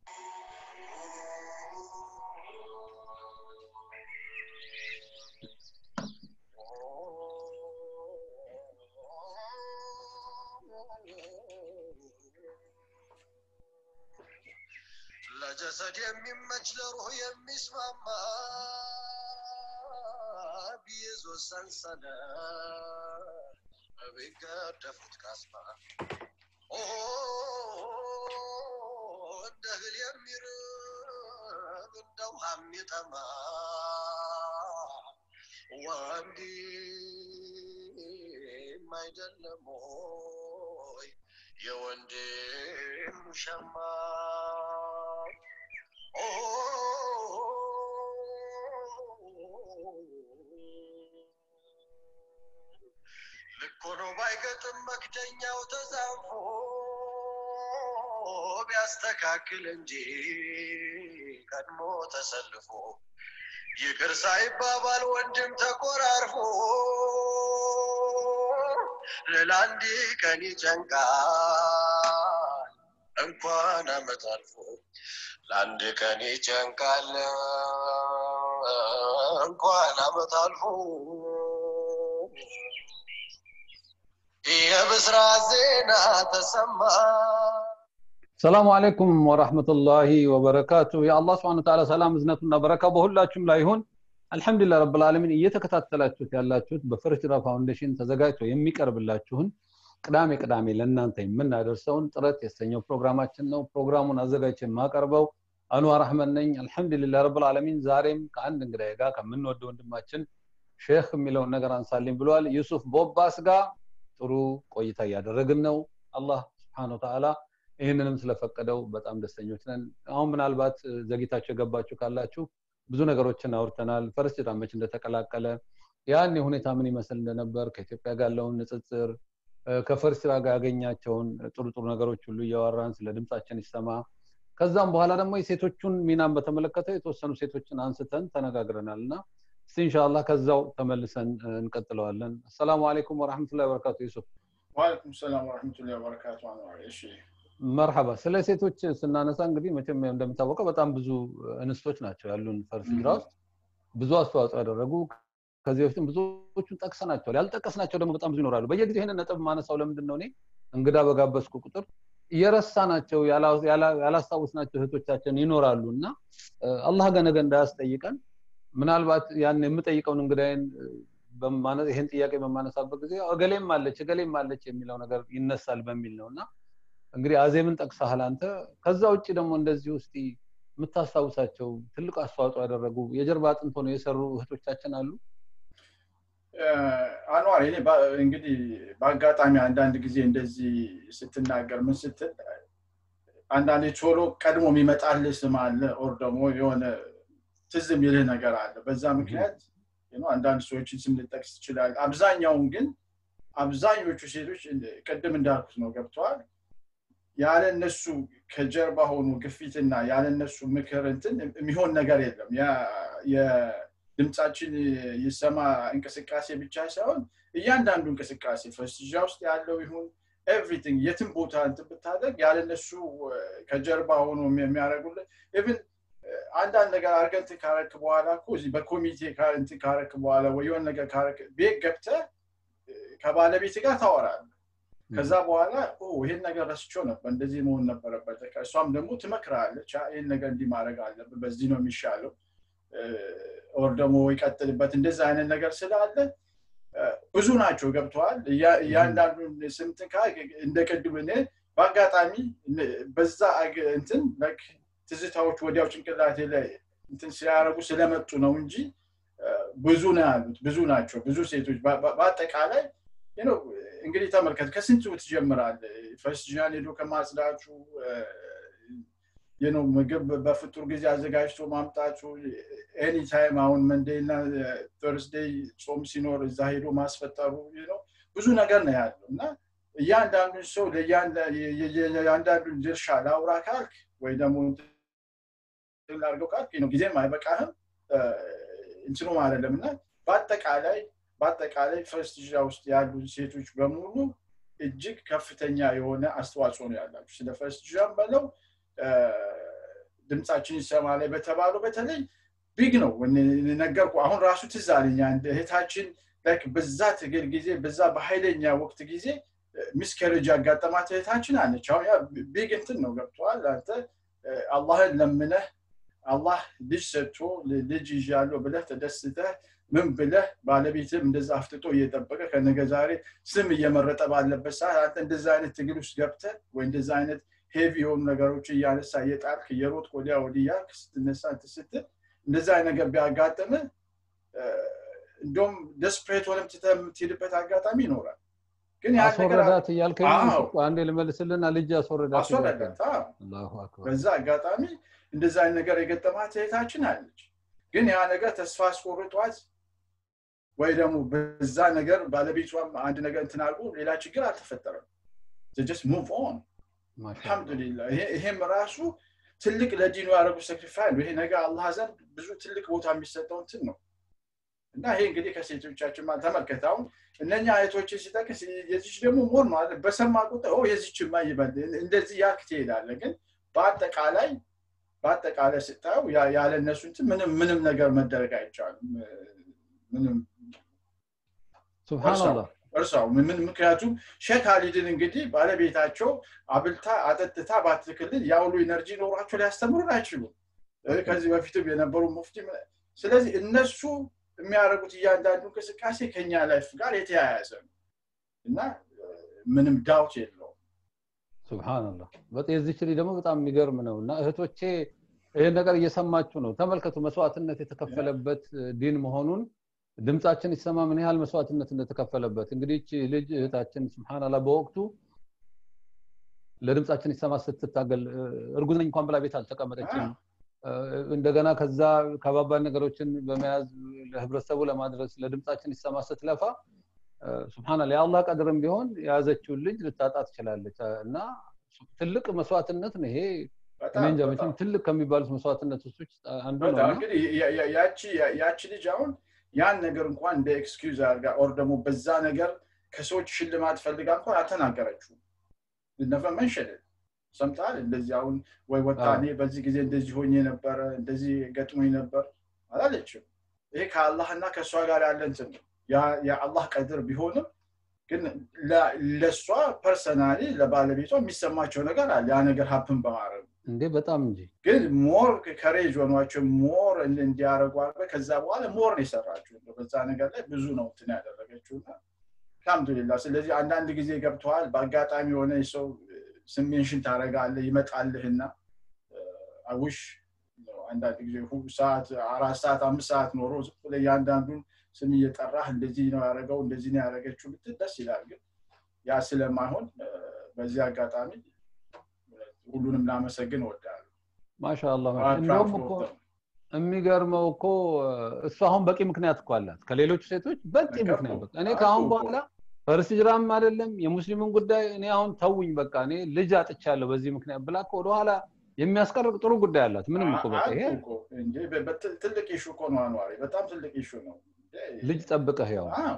ለጀሰድ የሚመች ለሩህ የሚስማማ ቢይዞ ሰንሰለት ቢገደፉት ካስማ እንደ እህል የሚርብ እንደ ውሃ የሚጠማ ወንድም አይደለም ወይ የወንድም ሸማ ልክ ሆኖ ባይገጥም መክደኛው ተዛንፎ ቢያስተካክል እንጂ ቀድሞ ተሰልፎ ይቅር ሳይባባል ወንድም ተቆራርፎ ለአንድ ቀን ይጨንቃል እንኳን አመት አልፎ ለአንድ ቀን ይጨንቃል እንኳን አመት አልፎ የብስራት ዜና ተሰማ ሰላሙ አለይኩም ወራህመቱላሂ ወበረካቱ የአላህ ስብሐነ ወተዓላ ሰላም እዝነቱና በረካ በሁላችሁም ላይ ይሁን አልሐምዱሊላህ ረብል ዓለሚን እየተከታተላችሁት ያላችሁት በፍርጅራ ፋውንዴሽን ተዘጋጅቶ የሚቀርብላችሁን ቅዳሜ ቅዳሜ ለእናንተ የምናደርሰውን ጥረት የተሰኘው ፕሮግራማችን ነው ፕሮግራሙን አዘጋጅቼ የማቀርበው አንዋር አህመድ ነኝ አልሐምዱሊላህ ረብል ዓለሚን ዛሬም ከአንድ እንግዳዬ ጋር ከምንወደው ወንድማችን ሼክ የሚለውን ነገር አንሳልኝ ብለዋል ዩሱፍ ቦባስ ጋር ጥሩ ቆይታ እያደረግን ነው አላህ ስብሓን ወተዓላ ይህንንም ስለፈቀደው በጣም ደስተኞች ነን አሁን ምናልባት ዘግይታችሁ የገባችሁ ካላችሁ ብዙ ነገሮችን አውርተናል ፈረስ ጭዳመች እንደተቀላቀለ ያን ሁኔታ ምን ይመስል እንደነበር ከኢትዮጵያ ጋር ያለውን ንጽጽር ከፈርስራ ጋር ያገኛቸውን ጥሩ ጥሩ ነገሮች ሁሉ እያወራን ስለ ድምጻችን ይሰማ ከዛም በኋላ ደግሞ የሴቶቹን ሚናን በተመለከተ የተወሰኑ ሴቶችን አንስተን ተነጋግረናል እና እስቲ እንሻላ ከዛው ተመልሰን እንቀጥለዋለን አሰላሙ አለይኩም ወረሕመቱላ ወበረካቱ ዩሱፍ ዋለይኩም ሰላም ወረሕመቱላ ወበረካቱ አንዋር እሺ መርሐባ ስለ ሴቶች ስናነሳ እንግዲህ መቼም እንደሚታወቀው በጣም ብዙ እንስቶች ናቸው ያሉን ፈርስ ሂጅራ ውስጥ ብዙ አስተዋጽኦ ያደረጉ ከዚህ በፊትም ብዙዎቹን ጠቅሰናቸዋል ያልጠቀስናቸው ደግሞ በጣም ብዙ ይኖራሉ በየጊዜ ይህንን ነጥብ ማነሳው ለምንድን ነው እኔ እንግዳ በጋበዝኩ ቁጥር እየረሳናቸው ያላስታውስናቸው እህቶቻችን ይኖራሉ እና አላህ ገ ነገ እንዳያስጠይቀን ምናልባት ያን የምጠይቀውን እንግዳይን ይህን ጥያቄ በማነሳበት ጊዜ እገሌም አለች እገሌም አለች የሚለው ነገር ይነሳል በሚል ነው እና እንግዲህ አዜምን ጠቅሰሃል አንተ ከዛ ውጭ ደግሞ እንደዚህ ውስጥ የምታስታውሳቸው ትልቅ አስተዋጽኦ ያደረጉ የጀርባ አጥንት ሆነው የሰሩ እህቶቻችን አሉ አንዋር እኔ እንግዲህ በአጋጣሚ አንዳንድ ጊዜ እንደዚህ ስትናገር ምን ስትል አንዳንዴ ቶሎ ቀድሞ የሚመጣልህ ስም አለ ኦር ደግሞ የሆነ ትዝ የሚልህ ነገር አለ በዛ ምክንያት አንዳንድ ሰዎችን ስም ልጠቅስ ትችላል አብዛኛውን ግን አብዛኞቹ ሴቶች ቅድም እንዳልኩት ነው ገብተዋል ያለ እነሱ ከጀርባ ሆኑ ግፊትና ያለ እነሱ ምክር እንትን የሚሆን ነገር የለም የድምፃችን ይሰማ እንቅስቃሴ ብቻ ሳይሆን እያንዳንዱ እንቅስቃሴ ፈስጃ ውስጥ ያለው ይሁን ኤቭሪቲንግ የትም ቦታ እንትን ብታደርግ ያለ እነሱ ከጀርባ ሆኖ የሚያደርጉልን ኢቭን አንዳንድ ነገር አድርገህ እንትን ካረክ በኋላ እኮ እዚህ በኮሚቴ እንትን ካረክ በኋላ ወይ የሆነ ነገር ካረክ ቤት ገብተህ ከባለቤት ጋር ታወራለህ ከዛ በኋላ ይሄን ነገር ረስቸው ነበር እንደዚህ መሆን ነበረበት እሷም ደግሞ ትመክራለች ይህን ነገር እንዲህ ማድረግ አለብን በዚህ ነው የሚሻለው ኦር ደግሞ ይቀጥልበት እንደዛ አይነት ነገር ስላለ ብዙ ናቸው ገብተዋል እያንዳንዱን ስምትን እንደ ቅድም እኔ በአጋጣሚ በዛ እንትን ትዝታዎች ወዲያው ጭንቅላቴ ላይ እንትን ሲያደረጉ ስለመጡ ነው እንጂ ብዙ ነው ያሉት ብዙ ናቸው ብዙ ሴቶች በአጠቃላይ እንግዲህ ተመልከት ከስንቱ ትጀምራል ፈስጃን ሄዶ ከማጽዳቱ ነው ምግብ በፍጡር ጊዜ አዘጋጅቶ ማምጣቱ ኤኒታይም አሁን መንዴና ተርስዴይ ጾም ሲኖር እዛ ሄዶ ማስፈጠሩ ነው ብዙ ነገር ነው ያለው እና እያንዳንዱን ሰው የአንዳንዱን ድርሻ ላውራ ካልክ ወይ ደግሞ ላርገው ካልክ ነው ጊዜም አይበቃህም እንትኑም አይደለም እና በአጠቃላይ በአጠቃላይ ፈርስት ጅራ ውስጥ ያሉ ሴቶች በሙሉ እጅግ ከፍተኛ የሆነ አስተዋጽኦ ነው ያላቸው ስለ ፈርስት ጅራም በለው ድምፃችን ይሰማ ላይ በተባለው በተለይ ቢግ ነው ነገርኩ አሁን ራሱ ትዝ አለኝ አንድ እህታችን በዛ ትግል ጊዜ በዛ በኃይለኛ ወቅት ጊዜ ሚስከረጅ ያጋጠማት እህታችን አለች አሁን ያ ቢግ እንትን ነው ገብተዋል አንተ አላህን ለምነህ አላህ ልጅ ሰጥቶ ልጅ ይዣለሁ ብለህ ተደስተህ ምን ብለህ ባለቤትም እንደዛ አፍጥጦ እየጠበቀ ከነገ ዛሬ ስም እየመረጠ ባለበት ሰዓት አንተ እንደዛ አይነት ትግል ውስጥ ገብተህ ወይ እንደዛ አይነት ሄቪ የሆኑ ነገሮች እያነሳ እየጣልክ እየሮጥ ወዲያ ወዲያ ስትነሳ ስትል እንደዛ አይነት ነገር ቢያጋጥም እንደውም ደስፕሬት ሆነም የምትሄድበት አጋጣሚ ይኖራል ግን አስወረዳት እያልከኝ አንዴ ልመልስልና ልጅ አስወረዳት አስወረዳት በዛ አጋጣሚ እንደዛ አይነት ነገር የገጠማት እህታችን አለች ግን ያ ነገር ተስፋ አስቆርጧት ወይ ደግሞ በዛ ነገር ባለቤቷም አንድ ነገር እንትን አድርጎ ሌላ ችግር አልተፈጠረም ጀስት ሙቭ ኦን አልሐምዱሊላ ይሄም ራሱ ትልቅ ለዲኑ ያደረጉ ሰክሪፋይ ነው ይሄ ነገር አላህ ዘንድ ብዙ ትልቅ ቦታ የሚሰጠው እንትን ነው እና ይሄ እንግዲህ ከሴቶቻችን ማለት ተመልከት አሁን እነኛ አይቶችን ሲጠቅስ የዚች ደግሞ ሞር ማለት በሰማ ቁጥር የዚችማ ይበል እንደዚህ ያልክ ትሄዳለ ግን በአጠቃላይ በአጠቃላይ ስታየው ያለ እነሱ እንትን ምንም ምንም ነገር መደረግ አይቻልም ምንም ሱብሃንአላህ እርሳው ምን ምክንያቱም ሼክ አሊድን እንግዲህ ባለቤታቸው አብልታ አጠጥታ ባትክልን ያውሉ ኢነርጂ ኖሯቸው ሊያስተምሩን አይችሉም ከዚህ በፊትም የነበሩ ሙፍቲ ስለዚህ እነሱ የሚያደርጉት እያንዳንዱ እንቅስቃሴ ከኛ ላይፍ ጋር የተያያዘ ነው እና ምንም ዳውት የለውም ሱብሃንአላህ የዚች ልጅ ደግሞ በጣም የሚገርም ነው እና እህቶቼ ይህን ነገር እየሰማችሁ ነው ተመልከቱ መስዋዕትነት የተከፈለበት ዲን መሆኑን ድምፃችን ይሰማ ምን ያህል መስዋዕትነት እንደተከፈለበት እንግዲህ ልጅ እህታችን ስብሓናላ በወቅቱ ለድምፃችን ይሰማ ስትታገል እርጉዝ ነኝ እንኳን ብላ ቤት አልተቀመጠችም እንደገና ከዛ ከባባድ ነገሮችን በመያዝ ለህብረተሰቡ ለማድረስ ለድምፃችን ይሰማ ስትለፋ ስብሓናላ የአላህ ቀድርም ቢሆን የያዘችውን ልጅ ልታጣ ትችላለች እና ትልቅ መስዋዕትነት ነው ይሄ እኔ እንጃ መቼም ትልቅ ከሚባሉት መስዋዕትነቶች ውስጥ አንዱ ነው በጣም እና እንግዲህ ያ- ያ- ያቺ ያቺ ልጅ አሁን ያን ነገር እንኳን እንደ ኤክስኪውዝ አድርጋ ኦር ደግሞ በዛ ነገር ከሰዎች ሽልማት ፈልጋ እንኳን አልተናገረችውም ነፈ መንሸድ ሰምተሃል እንደዚህ አሁን ወይ ወጣ አዎ። እኔ በዚህ ጊዜ እንደዚህ ሆኜ ነበረ እንደዚህ ገጥሞኝ ነበር አላለችም ይሄ ከአላህና ከእሷ ጋር ያለ እንትን ነው ያ- የአላህ ቀድር ቢሆንም ግን ለ- ለእሷ ፐርሰናሊ ለባለቤቷ የሚሰማቸው ነገር አለ ያ ነገር ሀፕን በማድረግ እንዴ በጣም እንጂ ግን ሞር ከሬጅ ሆኗቸው ሞር እንዲያደረጉ አድርገ ከዛ በኋላ ሞር ነው የሰራችው እንደው በዛ ነገር ላይ ብዙ ነው እንትን ያደረገችው እና አልሐምዱሊላ ስለዚህ አንዳንድ ጊዜ ገብተዋል በአጋጣሚ የሆነ ሰው ስሜንሽን ታደረጋለ ይመጣልህና አውሽ አንዳንድ ጊዜ ሁ- ሰዓት አራት ሰዓት አምስት ሰዓት ኖሮ ዝም ብለህ እያንዳንዱን ስም እየጠራህ እንደዚህ ነው ያደረገው እንደዚህ ነው ያደረገችው ብትል ደስ ይላል ግን ያ ስለማይሆን እ፣ በዚህ አጋጣሚ ሁሉንም ላመሰግን እወዳለሁ ማሻአላ አ- እንደውም እኮ ትራንስፖርት ነው። የሚገርመው እኮ እሱ አሁን በቂ ምክንያት እኮ አላት ከሌሎቹ ሴቶች በቂ በቃ ምክንያት እኮ፣ በቃ እኔ አልኩህ ከአሁን እኮ። በኋላ ፈርስ ጅራም አይደለም የሙስሊምን ጉዳይ እኔ አሁን ተውኝ በቃ እኔ ልጅ አጥቻለሁ በዚህ ምክንያት ብላ እኮ ወደኋላ የሚያስቀርቅ ጥሩ ጉዳይ አላት ምንም እኮ በቃ ይሄ አልኩህ እኮ እንጂ በ- በ- ትልቅ ኢሹ እኮ ነው አኗሪ በጣም ትልቅ ኢሹ ነው ልጅ ጠብቀህ ያው አዎ፣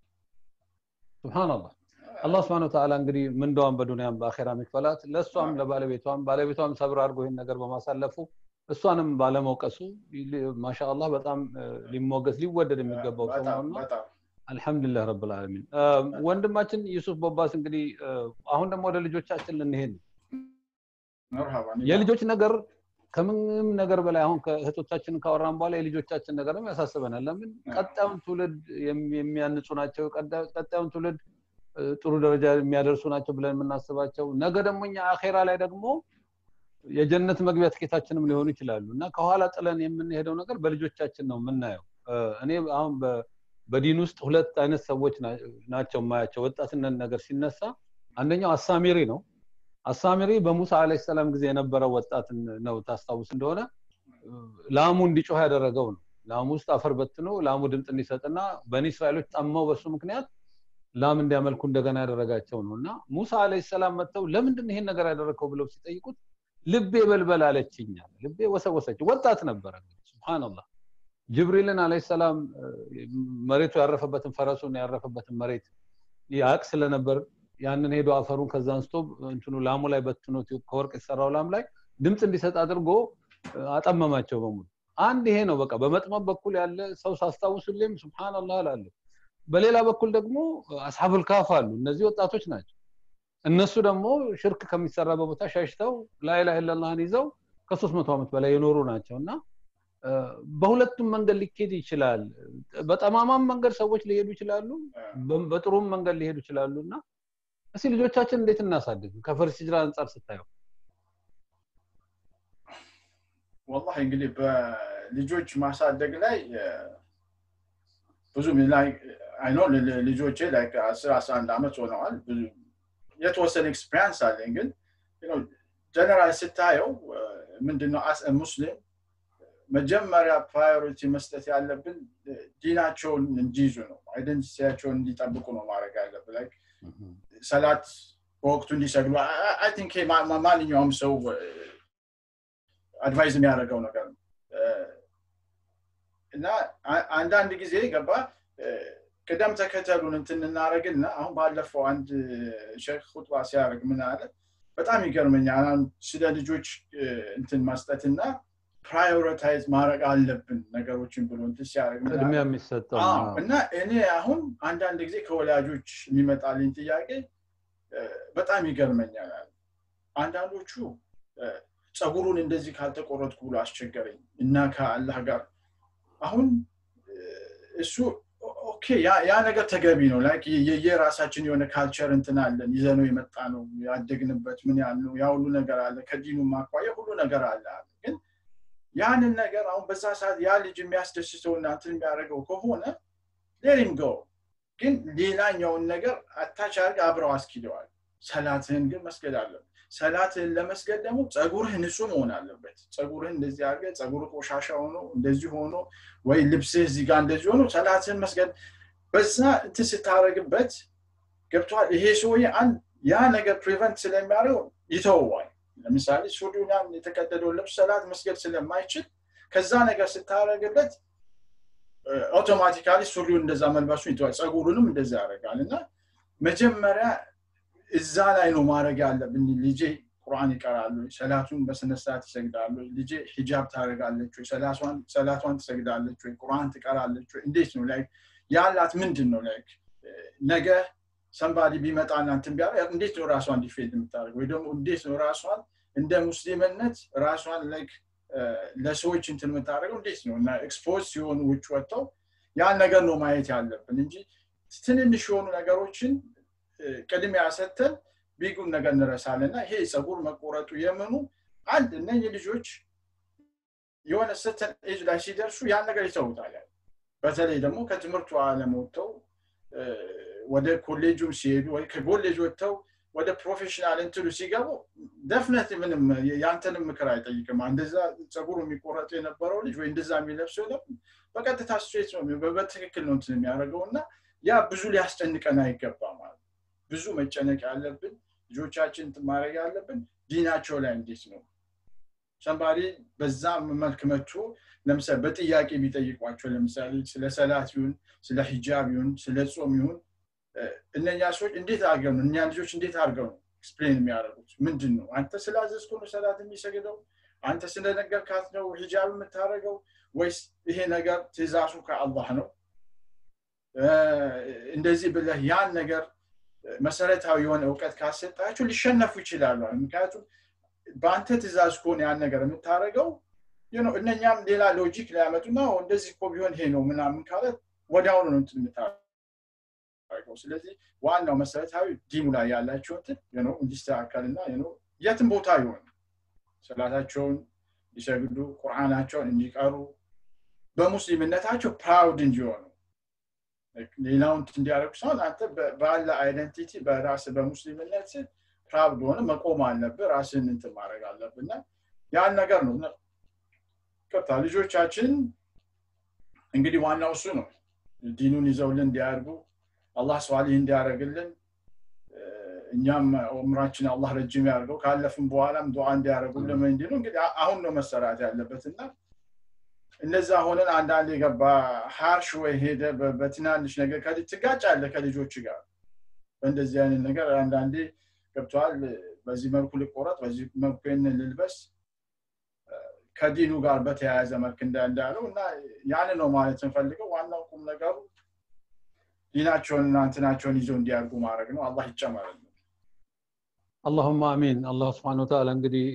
ሱብሃንአላህ አላህ ስብሐነ ወተዓላ እንግዲህ ምንዳዋን በዱንያም በአኼራ የሚክፈላት ለእሷም አዎ። ለባለቤቷም ባለቤቷም ሰብር አድርጎ ይህን ነገር በማሳለፉ እሷንም ባለመውቀሱ ማሻአላህ በጣም እ፣ ሊሞገስ ሊወደድ የሚገባው ሰው በጣም ነውና በጣም አልሐምዱሊላህ ረብል ዓለሚን እ፣ ወንድማችን ዩሱፍ ቦባስ እንግዲህ እ፣ አሁን ደግሞ ወደ ልጆቻችን ልንሄድ ነው። መርሃባ የልጆች ነገር ከምንም ነገር በላይ አሁን ከእህቶቻችን ካወራን በኋላ የልጆቻችን ነገርም ያሳስበናል ለምን ቀጣዩን ትውልድ የሚ- የሚያንጹ ናቸው ቀጣ- ቀጣዩን ትውልድ እ፣ ጥሩ ደረጃ የሚያደርሱ ናቸው ብለን የምናስባቸው ነገ ደግሞ እኛ አኼራ ላይ ደግሞ የጀነት መግቢያ ትኬታችንም ሊሆኑ ይችላሉ እና ከኋላ ጥለን የምንሄደው ነገር በልጆቻችን ነው የምናየው እ፣ እኔ አሁን በ- በዲን ውስጥ ሁለት አይነት ሰዎች ና- ናቸው የማያቸው ወጣትነት ነገር ሲነሳ አንደኛው አሳሚሪ ነው አሳሚሪ በሙሳ አለይሂ ሰላም ጊዜ የነበረው ወጣት ነው ታስታውስ እንደሆነ እ፣ ላሙ እንዲጮህ ያደረገው ነው ላሙ ውስጥ አፈር በትኖ ላሙ ድምፅ እንዲሰጥና በኒ እስራኤሎች ጠመው በሱ ምክንያት ላም እንዲያመልኩ እንደገና ያደረጋቸው ነው እና ሙሳ አለይሂ ሰላም መጥተው ለምንድን ነው ይሄን ነገር ያደረግከው ብለው ሲጠይቁት ልቤ በልበል አለችኛል ልቤ ወሰወሰች ወጣት ነበረ ሱብሃንአላህ ጅብሪልን አለይሂ ሰላም እ፣ መሬቱ ያረፈበትን ፈረሱን ያረፈበትን መሬት ያቅ ስለነበር ያንን ሄዶ አፈሩን ከዛ አንስቶ እንትኑ ላሙ ላይ በትኖት ከወርቅ የተሰራው ላም ላይ ድምፅ እንዲሰጥ አድርጎ እ፣ አጠመማቸው በሙሉ አንድ ይሄ ነው በቃ በመጥመም በኩል ያለ ሰው ሳስታውሱልም ሱብሃንአላህ እላለሁ በሌላ በኩል ደግሞ አስሐቡል ካፍ አሉ እነዚህ ወጣቶች ናቸው እነሱ ደግሞ ሽርክ ከሚሰራበት ቦታ ሸሽተው ላኢላሃ ኢለላህን ይዘው ከሶስት መቶ ዓመት በላይ የኖሩ ናቸው እና እ፣ በሁለቱም መንገድ ሊኬድ ይችላል በጠማማም መንገድ ሰዎች ሊሄዱ ይችላሉ በ- በጥሩም መንገድ ሊሄዱ ይችላሉ እና እስኪ ልጆቻችን እንዴት እናሳድግ ከፈርስ ሂጅራ አንጻር ስታየው ወላሂ እንግዲህ በልጆች ማሳደግ ላይ እ፣ ብዙም ላይ አይኖ ልጆቼ ላይ አስር አስራ አንድ ዓመት ሆነዋል ብዙ የተወሰነ ኤክስፔሪንስ አለኝ ግን ጀነራል ስታየው እ፣ ምንድነው አስ ሙስሊም መጀመሪያ ፕራዮሪቲ መስጠት ያለብን እ፣ ዲናቸውን እንዲይዙ ነው አይደንቲቲያቸውን እንዲጠብቁ ነው ማድረግ ያለብን Like ሰላት በወቅቱ እንዲሰግዱ አይ ቲንክ ማንኛውም ሰው አድቫይዝ የሚያደርገው ነገር ነው እ፣ እና አ- አንዳንድ ጊዜ ገባ እ፣ ቅደም ተከተሉን እንትን እናደረግና አሁን ባለፈው አንድ ሼክ ሁጥባ ሲያደርግ ምን አለ በጣም ይገርመኛል አሁን ስለ ልጆች እ፣ እንትን መስጠትና ፕራዮሪታይዝ ማድረግ አለብን ነገሮችን ብሎ እንትን ሲያደርግ ምን አለ? ቅድሚያ የሚሰጠው አዎ፣ ነው። እና እኔ አሁን አንዳንድ ጊዜ ከወላጆች የሚመጣልኝ ጥያቄ እ፣ በጣም ይገርመኛል። አንዳንዶቹ እ፣ ፀጉሩን እንደዚህ ካልተቆረጥኩ ብሎ አስቸገረኝ እና ከአላህ ጋር አሁን እ፣ እሱ ኦ- ኦኬ ያ- ያ ነገር ተገቢ ነው። ላይክ የ- የራሳችን የሆነ ካልቸር እንትን አለን ይዘነው የመጣ ነው ያደግንበት ምን ያህል ነው ያ ሁሉ ነገር አለ ከዲኑ ማኳያ ሁሉ ነገር አለ አለ። ግን ያንን ነገር አሁን በዛ ሰዓት ያ ልጅ የሚያስደስተውና እንትን የሚያደርገው ከሆነ ሌሪም ጎ ግን ሌላኛውን ነገር አታች አድርግ አብረው አስኪደዋል። ሰላትህን ግን መስገድ አለብን። ሰላትህን ለመስገድ ደግሞ ፀጉርህ ንጹህ መሆን አለበት። ፀጉርህን እንደዚህ አድርገህ ፀጉርህ ቆሻሻ ሆኖ እንደዚህ ሆኖ ወይ ልብስህ እዚህ ጋር እንደዚህ ሆኖ ሰላትህን መስገድ በዛ እንትን ስታደረግበት ገብተዋል ይሄ ሰውዬ አንድ ያ ነገር ፕሪቨንት ስለሚያደርገው ይተወዋል ለምሳሌ ሱሪውን ያን የተቀደደውን ልብስ ሰላት መስገድ ስለማይችል ከዛ ነገር ስታደረግበት አውቶማቲካሊ ሱሪውን እንደዛ መልበሱን ይተዋል ፀጉሩንም እንደዛ ያደርጋል እና መጀመሪያ እዛ ላይ ነው ማድረግ ያለብን ልጄ ቁርአን ይቀራሉ ሰላቱን በስነስርዓት ይሰግዳሉ ልጄ ሂጃብ ታደርጋለች ወይ ሰላቷን ትሰግዳለች ወይ ቁርአን ትቀራለች ወይ እንዴት ነው ላይ ያላት ምንድን ነው ላይ ነገ ሰንባዲ ቢመጣና እንትን ቢያደርግ እንዴት ነው ራሷን ዲፌንድ የምታደርግ ወይ ደግሞ እንዴት ነው ራሷን እንደ ሙስሊምነት ራሷን ላይክ ለሰዎች እንትን የምታደርገው እንዴት ነው እና ኤክስፖዝ ሲሆኑ ውጭ ወጥተው ያን ነገር ነው ማየት ያለብን እንጂ ትንንሽ የሆኑ ነገሮችን ቅድሚያ ሰተን ቢጉን ነገር እንረሳለን እና ይሄ ፀጉር መቆረጡ የምኑ አንድ እነኝህ ልጆች የሆነ ስተን ኤጅ ላይ ሲደርሱ ያን ነገር ይተውታል በተለይ ደግሞ ከትምህርቱ አለም ወጥተው ወደ ኮሌጁም ሲሄዱ ወይ ከኮሌጅ ወጥተው ወደ ፕሮፌሽናል እንትሉ ሲገቡ ደፍነት ምንም ያንተንም ምክር አይጠይቅም እንደዛ ፀጉሩ የሚቆረጡ የነበረው ልጅ ወይ እንደዛ የሚለብሰው በቀጥታ ስትሬት ነው በትክክል ነው እንትን የሚያደርገው እና ያ ብዙ ሊያስጨንቀን አይገባም ማለት ብዙ መጨነቅ ያለብን ልጆቻችን ማድረግ ያለብን ዲናቸው ላይ እንዴት ነው ሰንባሪ በዛ መልክ መጥቶ ለምሳሌ በጥያቄ ቢጠይቋቸው ለምሳሌ ስለ ሰላት ይሁን ስለ ሂጃብ ይሁን ስለ ጾም ይሁን እነኛ ሰዎች እንዴት አድርገው ነው እኛ ልጆች እንዴት አድርገው ነው ኤክስፕሌን የሚያደርጉት ምንድን ነው አንተ ስላዘዝኩ ነው ሰላት የሚሰግደው አንተ ስለነገርካት ነው ሂጃብ የምታደርገው ወይስ ይሄ ነገር ትእዛዙ ከአላህ ነው እንደዚህ ብለህ ያን ነገር መሰረታዊ የሆነ እውቀት ካሰጣቸው ሊሸነፉ ይችላሉ ምክንያቱም በአንተ ትእዛዝ ከሆነ ያን ነገር የምታደርገው እነኛም ሌላ ሎጂክ ሊያመጡና እንደዚህ እኮ ቢሆን ይሄ ነው ምናምን ካለ ወዲያውኑ ነው እንትን የምታደርገው ስለዚህ ዋናው መሰረታዊ ዲሙ ላይ ያላቸው እንትን እንዲስተካከልና የትም ቦታ ይሆን ሰላታቸውን እንዲሰግዱ ቁርአናቸውን እንዲቀሩ በሙስሊምነታቸው ፕራውድ እንዲሆኑ ሌላውን እንዲያደርጉ ሲሆን አንተ ባለ አይደንቲቲ በራስ በሙስሊምነት ፕራውድ ሆነ መቆም አለብህ ራስን እንትን ማድረግ አለብህ እና ያን ነገር ነው ቅርታ ልጆቻችን እንግዲህ ዋናው እሱ ነው ዲኑን ይዘውልን እንዲያደርጉ አላህ ስዋሊህ እንዲያደርግልን እኛም ኡምራችን አላህ ረጅም ያደርገው ካለፍም በኋላም ዱዓ እንዲያደርጉልን እንዲሉ እንግዲህ አሁን ነው መሰራት ያለበት እና እነዛ ሆነን አንዳንድ የገባ ሀርሽ ወይ ሄደ በትናንሽ ነገር ትጋጫለ ከልጆች ጋር በእንደዚህ አይነት ነገር አንዳንዴ ገብተዋል በዚህ መልኩ ልቆረጥ በዚህ መልኩ ይህንን ልልበስ ከዲኑ ጋር በተያያዘ መልክ እንዳለው እና ያን ነው ማለት እንፈልገው ዋናው ቁም ነገሩ ዲናቸውን እና እንትናቸውን ይዘው እንዲያርጉ ማድረግ ነው አላህ ይጨመርልን አላሁማ አሚን አላህ ስብን ወተላ እንግዲህ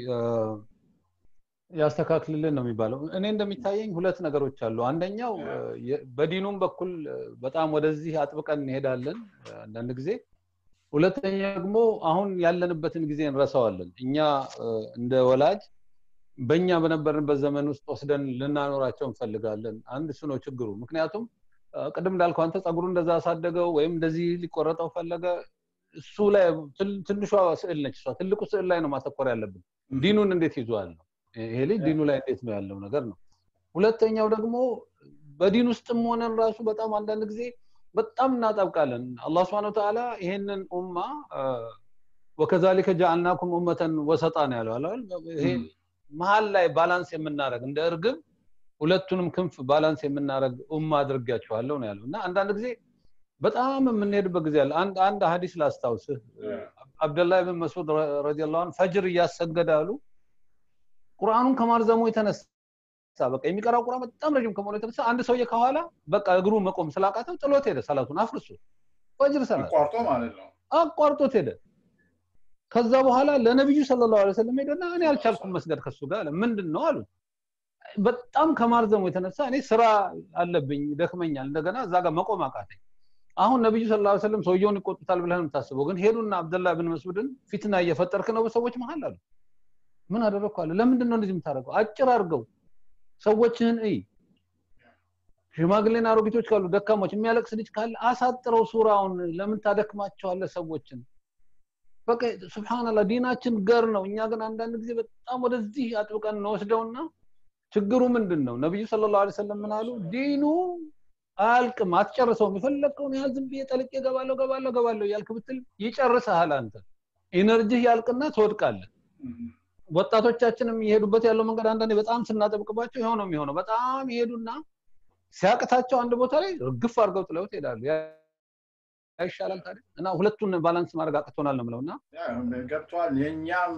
ያስተካክልልን ነው የሚባለው እኔ እንደሚታየኝ ሁለት ነገሮች አሉ አንደኛው በዲኑም በኩል በጣም ወደዚህ አጥብቀን እንሄዳለን አንዳንድ ጊዜ ሁለተኛ ደግሞ አሁን ያለንበትን ጊዜ እንረሳዋለን እኛ እንደ ወላጅ በእኛ በነበርንበት ዘመን ውስጥ ወስደን ልናኖራቸው እንፈልጋለን አንድ እሱ ነው ችግሩ ምክንያቱም ቅድም እንዳልከው አንተ ጸጉሩ እንደዛ አሳደገው ወይም እንደዚህ ሊቆረጠው ፈለገ እሱ ላይ ትንሿ ስዕል ነች እሷ ትልቁ ስዕል ላይ ነው ማተኮር ያለብን ዲኑን እንዴት ይዟል ነው ይሄ ልጅ ዲኑ ላይ እንዴት ነው ያለው ነገር ነው ሁለተኛው ደግሞ በዲን ውስጥም ሆነን ራሱ በጣም አንዳንድ ጊዜ በጣም እናጠብቃለን አላህ ስብን ተዓላ ይሄንን ኡማ ወከዛሊከ ጃአልናኩም ኡመተን ወሰጣ ነው ያለው ይሄ መሀል ላይ ባላንስ የምናደረግ እንደ እርግብ ሁለቱንም ክንፍ ባላንስ የምናደረግ ኡማ አድርጊያቸዋለሁ ነው ያለው እና አንዳንድ ጊዜ በጣም የምንሄድበት ጊዜ አለ አንድ አንድ ሀዲስ ላስታውስህ አብደላህ ብን መስዑድ ረዲላሁ ፈጅር እያሰገደ አሉ ቁርአኑን ከማርዘሙ የተነሳ በቃ የሚቀራው ቁርአን በጣም ረጅም ከመሆኑ የተነሳ አንድ ሰውዬ ከኋላ በቃ እግሩ መቆም ስላቃተው ጥሎት ሄደ ሰላቱን አፍርሶ ፈጅር ሰላት አቋርጦ ማለት ነው አቋርጦት ሄደ ከዛ በኋላ ለነብዩ ሰለላሁ ዐለይሂ ወሰለም ሄደና እኔ አልቻልኩም መስገድ ከሱ ጋር አለ ምንድን ነው አሉት በጣም ከማርዘሙ የተነሳ እኔ ስራ አለብኝ ደክመኛል እንደገና እዛ ጋር መቆም አቃተኝ አሁን ነብዩ ሰለላሁ ዐለይሂ ወሰለም ሰውየውን ይቆጡታል ብለህ የምታስበው ግን ሄዱና አብደላህ ብን መስዑድን ፊትና እየፈጠርክ ነው በሰዎች መሀል አሉ ምን አደረግኩ አለ ለምንድን ነው እንደዚህ የምታደርገው አጭር አድርገው ሰዎችህን እይ ሽማግሌና አሮጊቶች ካሉ ደካሞች የሚያለቅስ ልጅ ካለ አሳጥረው ሱራውን ለምን ታደክማቸዋለ ሰዎችን በቃ ስብሓንላ ዲናችን ገር ነው እኛ ግን አንዳንድ ጊዜ በጣም ወደዚህ አጥብቀን እንወስደውና ችግሩ ምንድን ነው ነቢዩ ስለ ላሁ ሰለም ምን አሉ ዲኑ አያልቅም አትጨርሰውም የፈለግከውን ያህል ዝም ብዬ ጠልቄ ገባለሁ ገባለሁ ገባለሁ እያልክ ብትል ይጨርስሃል አንተ ኢነርጂህ ያልቅና ትወድቃለህ ወጣቶቻችንም እየሄዱበት ያለው መንገድ አንዳንዴ በጣም ስናጠብቅባቸው ይኸው ነው የሚሆነው በጣም ይሄዱና ሲያቅታቸው አንድ ቦታ ላይ ግፍ አድርገው ጥለውት ይሄዳሉ ያ ይሻላል ታዲያ እና ሁለቱን ባላንስ ማድረግ አቅቶናል ነው ምለው እና ገብተዋል የእኛም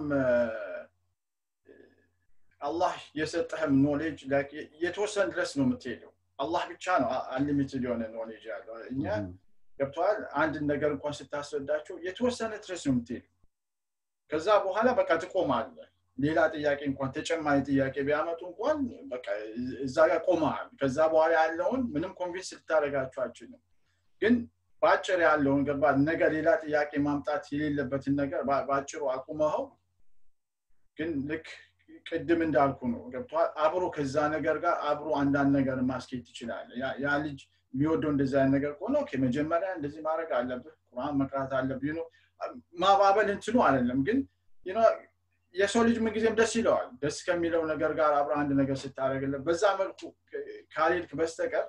አላህ የሰጠህም ኖሌጅ የተወሰነ ድረስ ነው የምትሄደው አላህ ብቻ ነው አንሊሚትድ የሆነ ኖሌጅ ያለው እኛ ገብተዋል አንድን ነገር እንኳን ስታስረዳቸው የተወሰነ ድረስ ነው የምትሄዱ ከዛ በኋላ በቃ ትቆማለ ሌላ ጥያቄ እንኳን ተጨማሪ ጥያቄ ቢያመጡ እንኳን በቃ እዛ ጋር ቆመሃል ከዛ በኋላ ያለውን ምንም ኮንቪንስ ልታደረጋቸው አችልም ግን በአጭር ያለውን ገባ ነገር ሌላ ጥያቄ ማምጣት የሌለበትን ነገር በአጭሩ አቁመኸው ግን ልክ ቅድም እንዳልኩ ነው ገብተዋል አብሮ ከዛ ነገር ጋር አብሮ አንዳንድ ነገር ማስኬት ትችላለ ያ ልጅ የሚወደው እንደዚ አይነት ነገር ከሆነ ኦኬ መጀመሪያ እንደዚህ ማድረግ አለብህ ቁርአን መቅራት አለብህ ነው ማባበል እንትኑ አይደለም ግን የሰው ልጅ ምንጊዜም ደስ ይለዋል ደስ ከሚለው ነገር ጋር አብረ አንድ ነገር ስታደረግለት በዛ መልኩ ካልሄድክ በስተቀር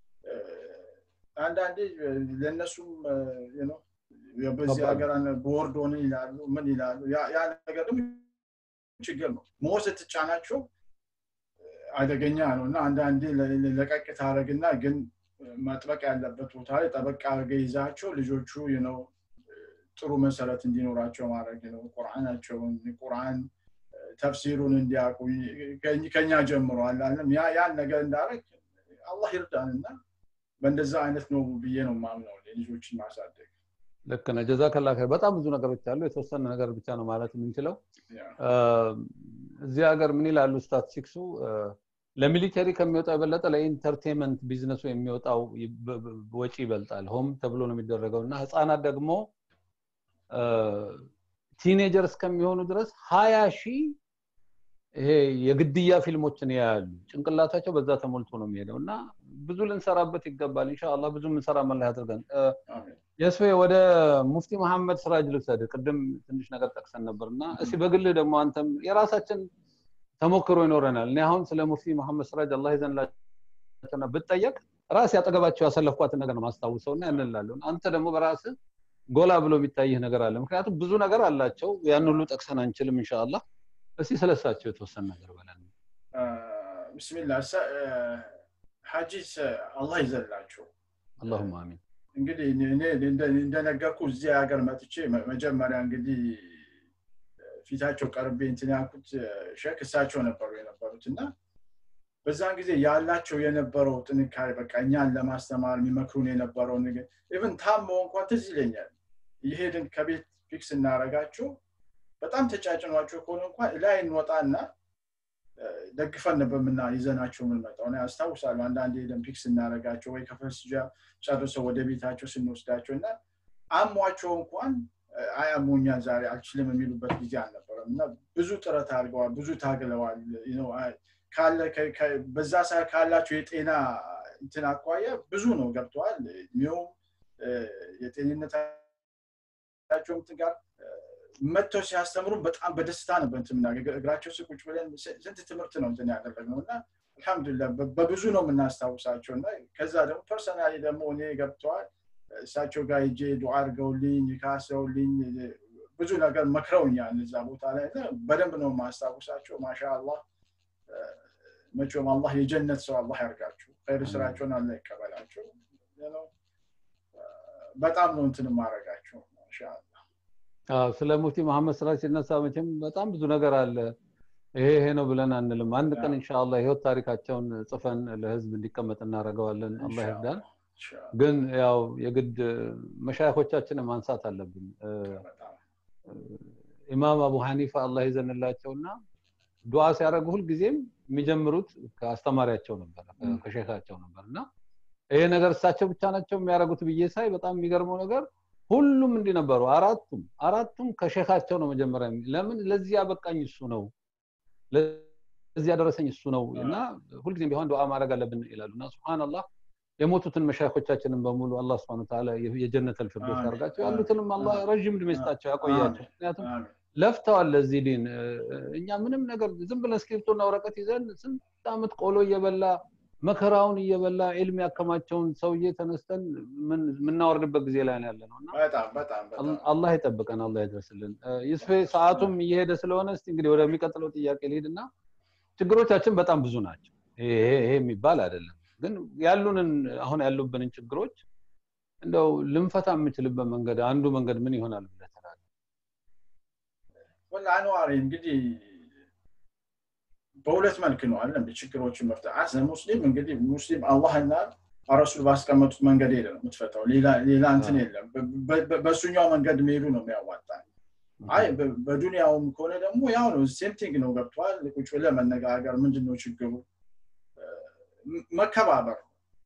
አንዳንዴ ለእነሱም በዚህ ሀገር ቦርድ ሆነ ይላሉ ምን ይላሉ ያ ነገር ደግሞ ችግር ነው ሞ ስትጫናቸው አደገኛ ነው እና አንዳንዴ ለቀቅ ታደረግና ግን መጥበቅ ያለበት ቦታ ላይ ጠበቅ አድርገ ይዛቸው ልጆቹ ነው ጥሩ መሰረት እንዲኖራቸው ማድረግ ነው ቁርአናቸውን ቁርአን ተፍሲሩን እንዲያውቁ ከኛ ጀምሮ አላለም ያን ነገር እንዳረግ አላህ ይርዳን እና በእንደዛ አይነት ነው ብዬ ነው ማምነው ልጆችን ማሳደግ ልክ ነህ ጀዛከላ ኸይር በጣም ብዙ ነገሮች አሉ የተወሰነ ነገር ብቻ ነው ማለት የምንችለው እዚህ ሀገር ምን ይላሉ ስታቲስቲክሱ ለሚሊተሪ ከሚወጣው የበለጠ ለኢንተርቴንመንት ቢዝነሱ የሚወጣው ወጪ ይበልጣል ሆም ተብሎ ነው የሚደረገው እና ህፃናት ደግሞ ቲኔጀር እስከሚሆኑ ድረስ ሀያ ሺህ ይሄ የግድያ ፊልሞችን ያያሉ ጭንቅላታቸው በዛ ተሞልቶ ነው የሚሄደው እና ብዙ ልንሰራበት ይገባል እንሻላ ብዙ ምንሰራ መላ ያድርገን የስፌ ወደ ሙፍቲ መሐመድ ስራጅ ልውሰድ ቅድም ትንሽ ነገር ጠቅሰን ነበር እና እስቲ በግልህ ደግሞ አንተም የራሳችን ተሞክሮ ይኖረናል እኔ አሁን ስለ ሙፍቲ መሐመድ ስራጅ አላህ ይዘንላቸውና ብጠየቅ ራስ ያጠገባቸው ያሰለፍኳትን ነገር ነው ማስታውሰው እና ያንላለሁ አንተ ደግሞ በራስ ጎላ ብሎ የሚታይህ ነገር አለ ምክንያቱም ብዙ ነገር አላቸው ያን ሁሉ ጠቅሰን አንችልም እንሻላ እስቲ ስለሳቸው የተወሰነ ነገር በለን ብስሚላ ሀጂስ አላህ ይዘላቸው አላሁም አሚን እንግዲህ እኔ እንደነገርኩ እዚህ ሀገር መጥቼ መጀመሪያ እንግዲህ ፊታቸው ቀርቤ እንትን ያልኩት ሸክ እሳቸው ነበሩ የነበሩት እና በዛን ጊዜ ያላቸው የነበረው ጥንካሬ በቃ እኛን ለማስተማር የሚመክሩን የነበረው ነገር ኢቨን ታሞ እንኳን ትዝ ይለኛል ይሄድን ከቤት ፊክስ እናረጋቸው በጣም ተጫጭኗቸው ከሆነ እንኳን ላይ እንወጣና ደግፈን ነበር ምና ይዘናቸው የምንመጣው አስታውሳለሁ አንዳንድ ሄደን ፒክስ እናደረጋቸው ወይ ከፈስጃ ጨርሰው ወደ ቤታቸው ስንወስዳቸው እና አሟቸው እንኳን አያሞኛ ዛሬ አልችልም የሚሉበት ጊዜ አልነበረም እና ብዙ ጥረት አድርገዋል ብዙ ታግለዋል በዛ ሰዓት ካላቸው የጤና እንትን አኳያ ብዙ ነው ገብተዋል እድሜውም የጤንነታቸው እንትን ጋር መጥተው ሲያስተምሩ በጣም በደስታ ነበር እንትን እግራቸው ስቁጭ ብለን ስንት ትምህርት ነው እንትን ያደረግነው እና አልሐምዱላ በብዙ ነው የምናስታውሳቸው እና ከዛ ደግሞ ፐርሰናሊ ደግሞ እኔ ገብተዋል እሳቸው ጋር ሄጄ ዱዓ አድርገውልኝ ካሰውልኝ ብዙ ነገር መክረውኛል እዛ ቦታ ላይ በደንብ ነው የማስታውሳቸው ማሻ አላህ መቼም አላህ የጀነት ሰው አላህ ያርጋቸው ኸይር ስራቸውን አላ ይቀበላቸው በጣም ነው እንትን ማድረጋቸው ማሻአላ ስለ ሙፍቲ መሐመድ ስራ ሲነሳ መቼም በጣም ብዙ ነገር አለ ይሄ ይሄ ነው ብለን አንልም አንድ ቀን እንሻላ ህይወት ታሪካቸውን ጽፈን ለህዝብ እንዲቀመጥ እናደርገዋለን አላህ ይርዳን ግን ያው የግድ መሻይኮቻችንን ማንሳት አለብን ኢማም አቡ ሐኒፋ አላህ ይዘንላቸውና ዱዓ ሲያደርጉ ሁልጊዜም የሚጀምሩት ከአስተማሪያቸው ነበር ከሼካቸው ነበር እና ይሄ ነገር እሳቸው ብቻ ናቸው የሚያደርጉት ብዬ ሳይ በጣም የሚገርመው ነገር ሁሉም እንዲህ ነበሩ አራቱም አራቱም ከሼካቸው ነው መጀመሪያ ለምን ለዚህ ያበቃኝ እሱ ነው ለዚህ ያደረሰኝ እሱ ነው እና ሁልጊዜም ቢሆን ዱዓ ማድረግ አለብን ይላሉ እና ስብናላህ የሞቱትን መሻይኮቻችንን በሙሉ አላህ ስብን ታላ የጀነት ልፍርዶስ ያርጋቸው ያሉትንም አላህ ረዥም እድሜ ይስጣቸው ያቆያቸው ምክንያቱም ለፍተዋል ለዚህ ዲን እኛ ምንም ነገር ዝም ብለን እስክሪፕቶና ወረቀት ይዘን ስንት ዓመት ቆሎ እየበላ መከራውን እየበላ ዒልም ያከማቸውን ሰውዬ ተነስተን ምን- የምናወርድበት ጊዜ ላይ ነው ያለ ነው እና በጣም በጣም በጣም አላህ ይጠብቀን፣ አላህ ይድረስልን። እ፣ ይስፌ ሰዓቱም እየሄደ ስለሆነ እስቲ እንግዲህ ወደሚቀጥለው ጥያቄ ልሂድና ችግሮቻችን በጣም ብዙ ናቸው። ይሄ ይሄ- ይሄ የሚባል አይደለም፣ ግን ያሉንን አሁን ያሉብንን ችግሮች እንደው ልንፈታ የምችልበት መንገድ አንዱ መንገድ ምን ይሆናል ብለህ ትላለህ? ወላ አንዋሪ እንግዲህ በሁለት መልክ ነው አለ እንደ ችግሮችን መፍታት አስ ሙስሊም እንግዲህ ሙስሊም አላህና ረሱል ባስቀመጡት መንገድ ሄደ ነው የምትፈታው ሌላ ሌላ እንትን የለም በ- በ- በእሱኛው መንገድ መሄዱ ነው የሚያዋጣ አይ በ- በዱንያውም ከሆነ ደግሞ ያው ነው ሴም ቲንግ ነው ገብቷል ቁጭ ብለህ መነጋገር ምንድን ነው ችግሩ እ፣ መከባበር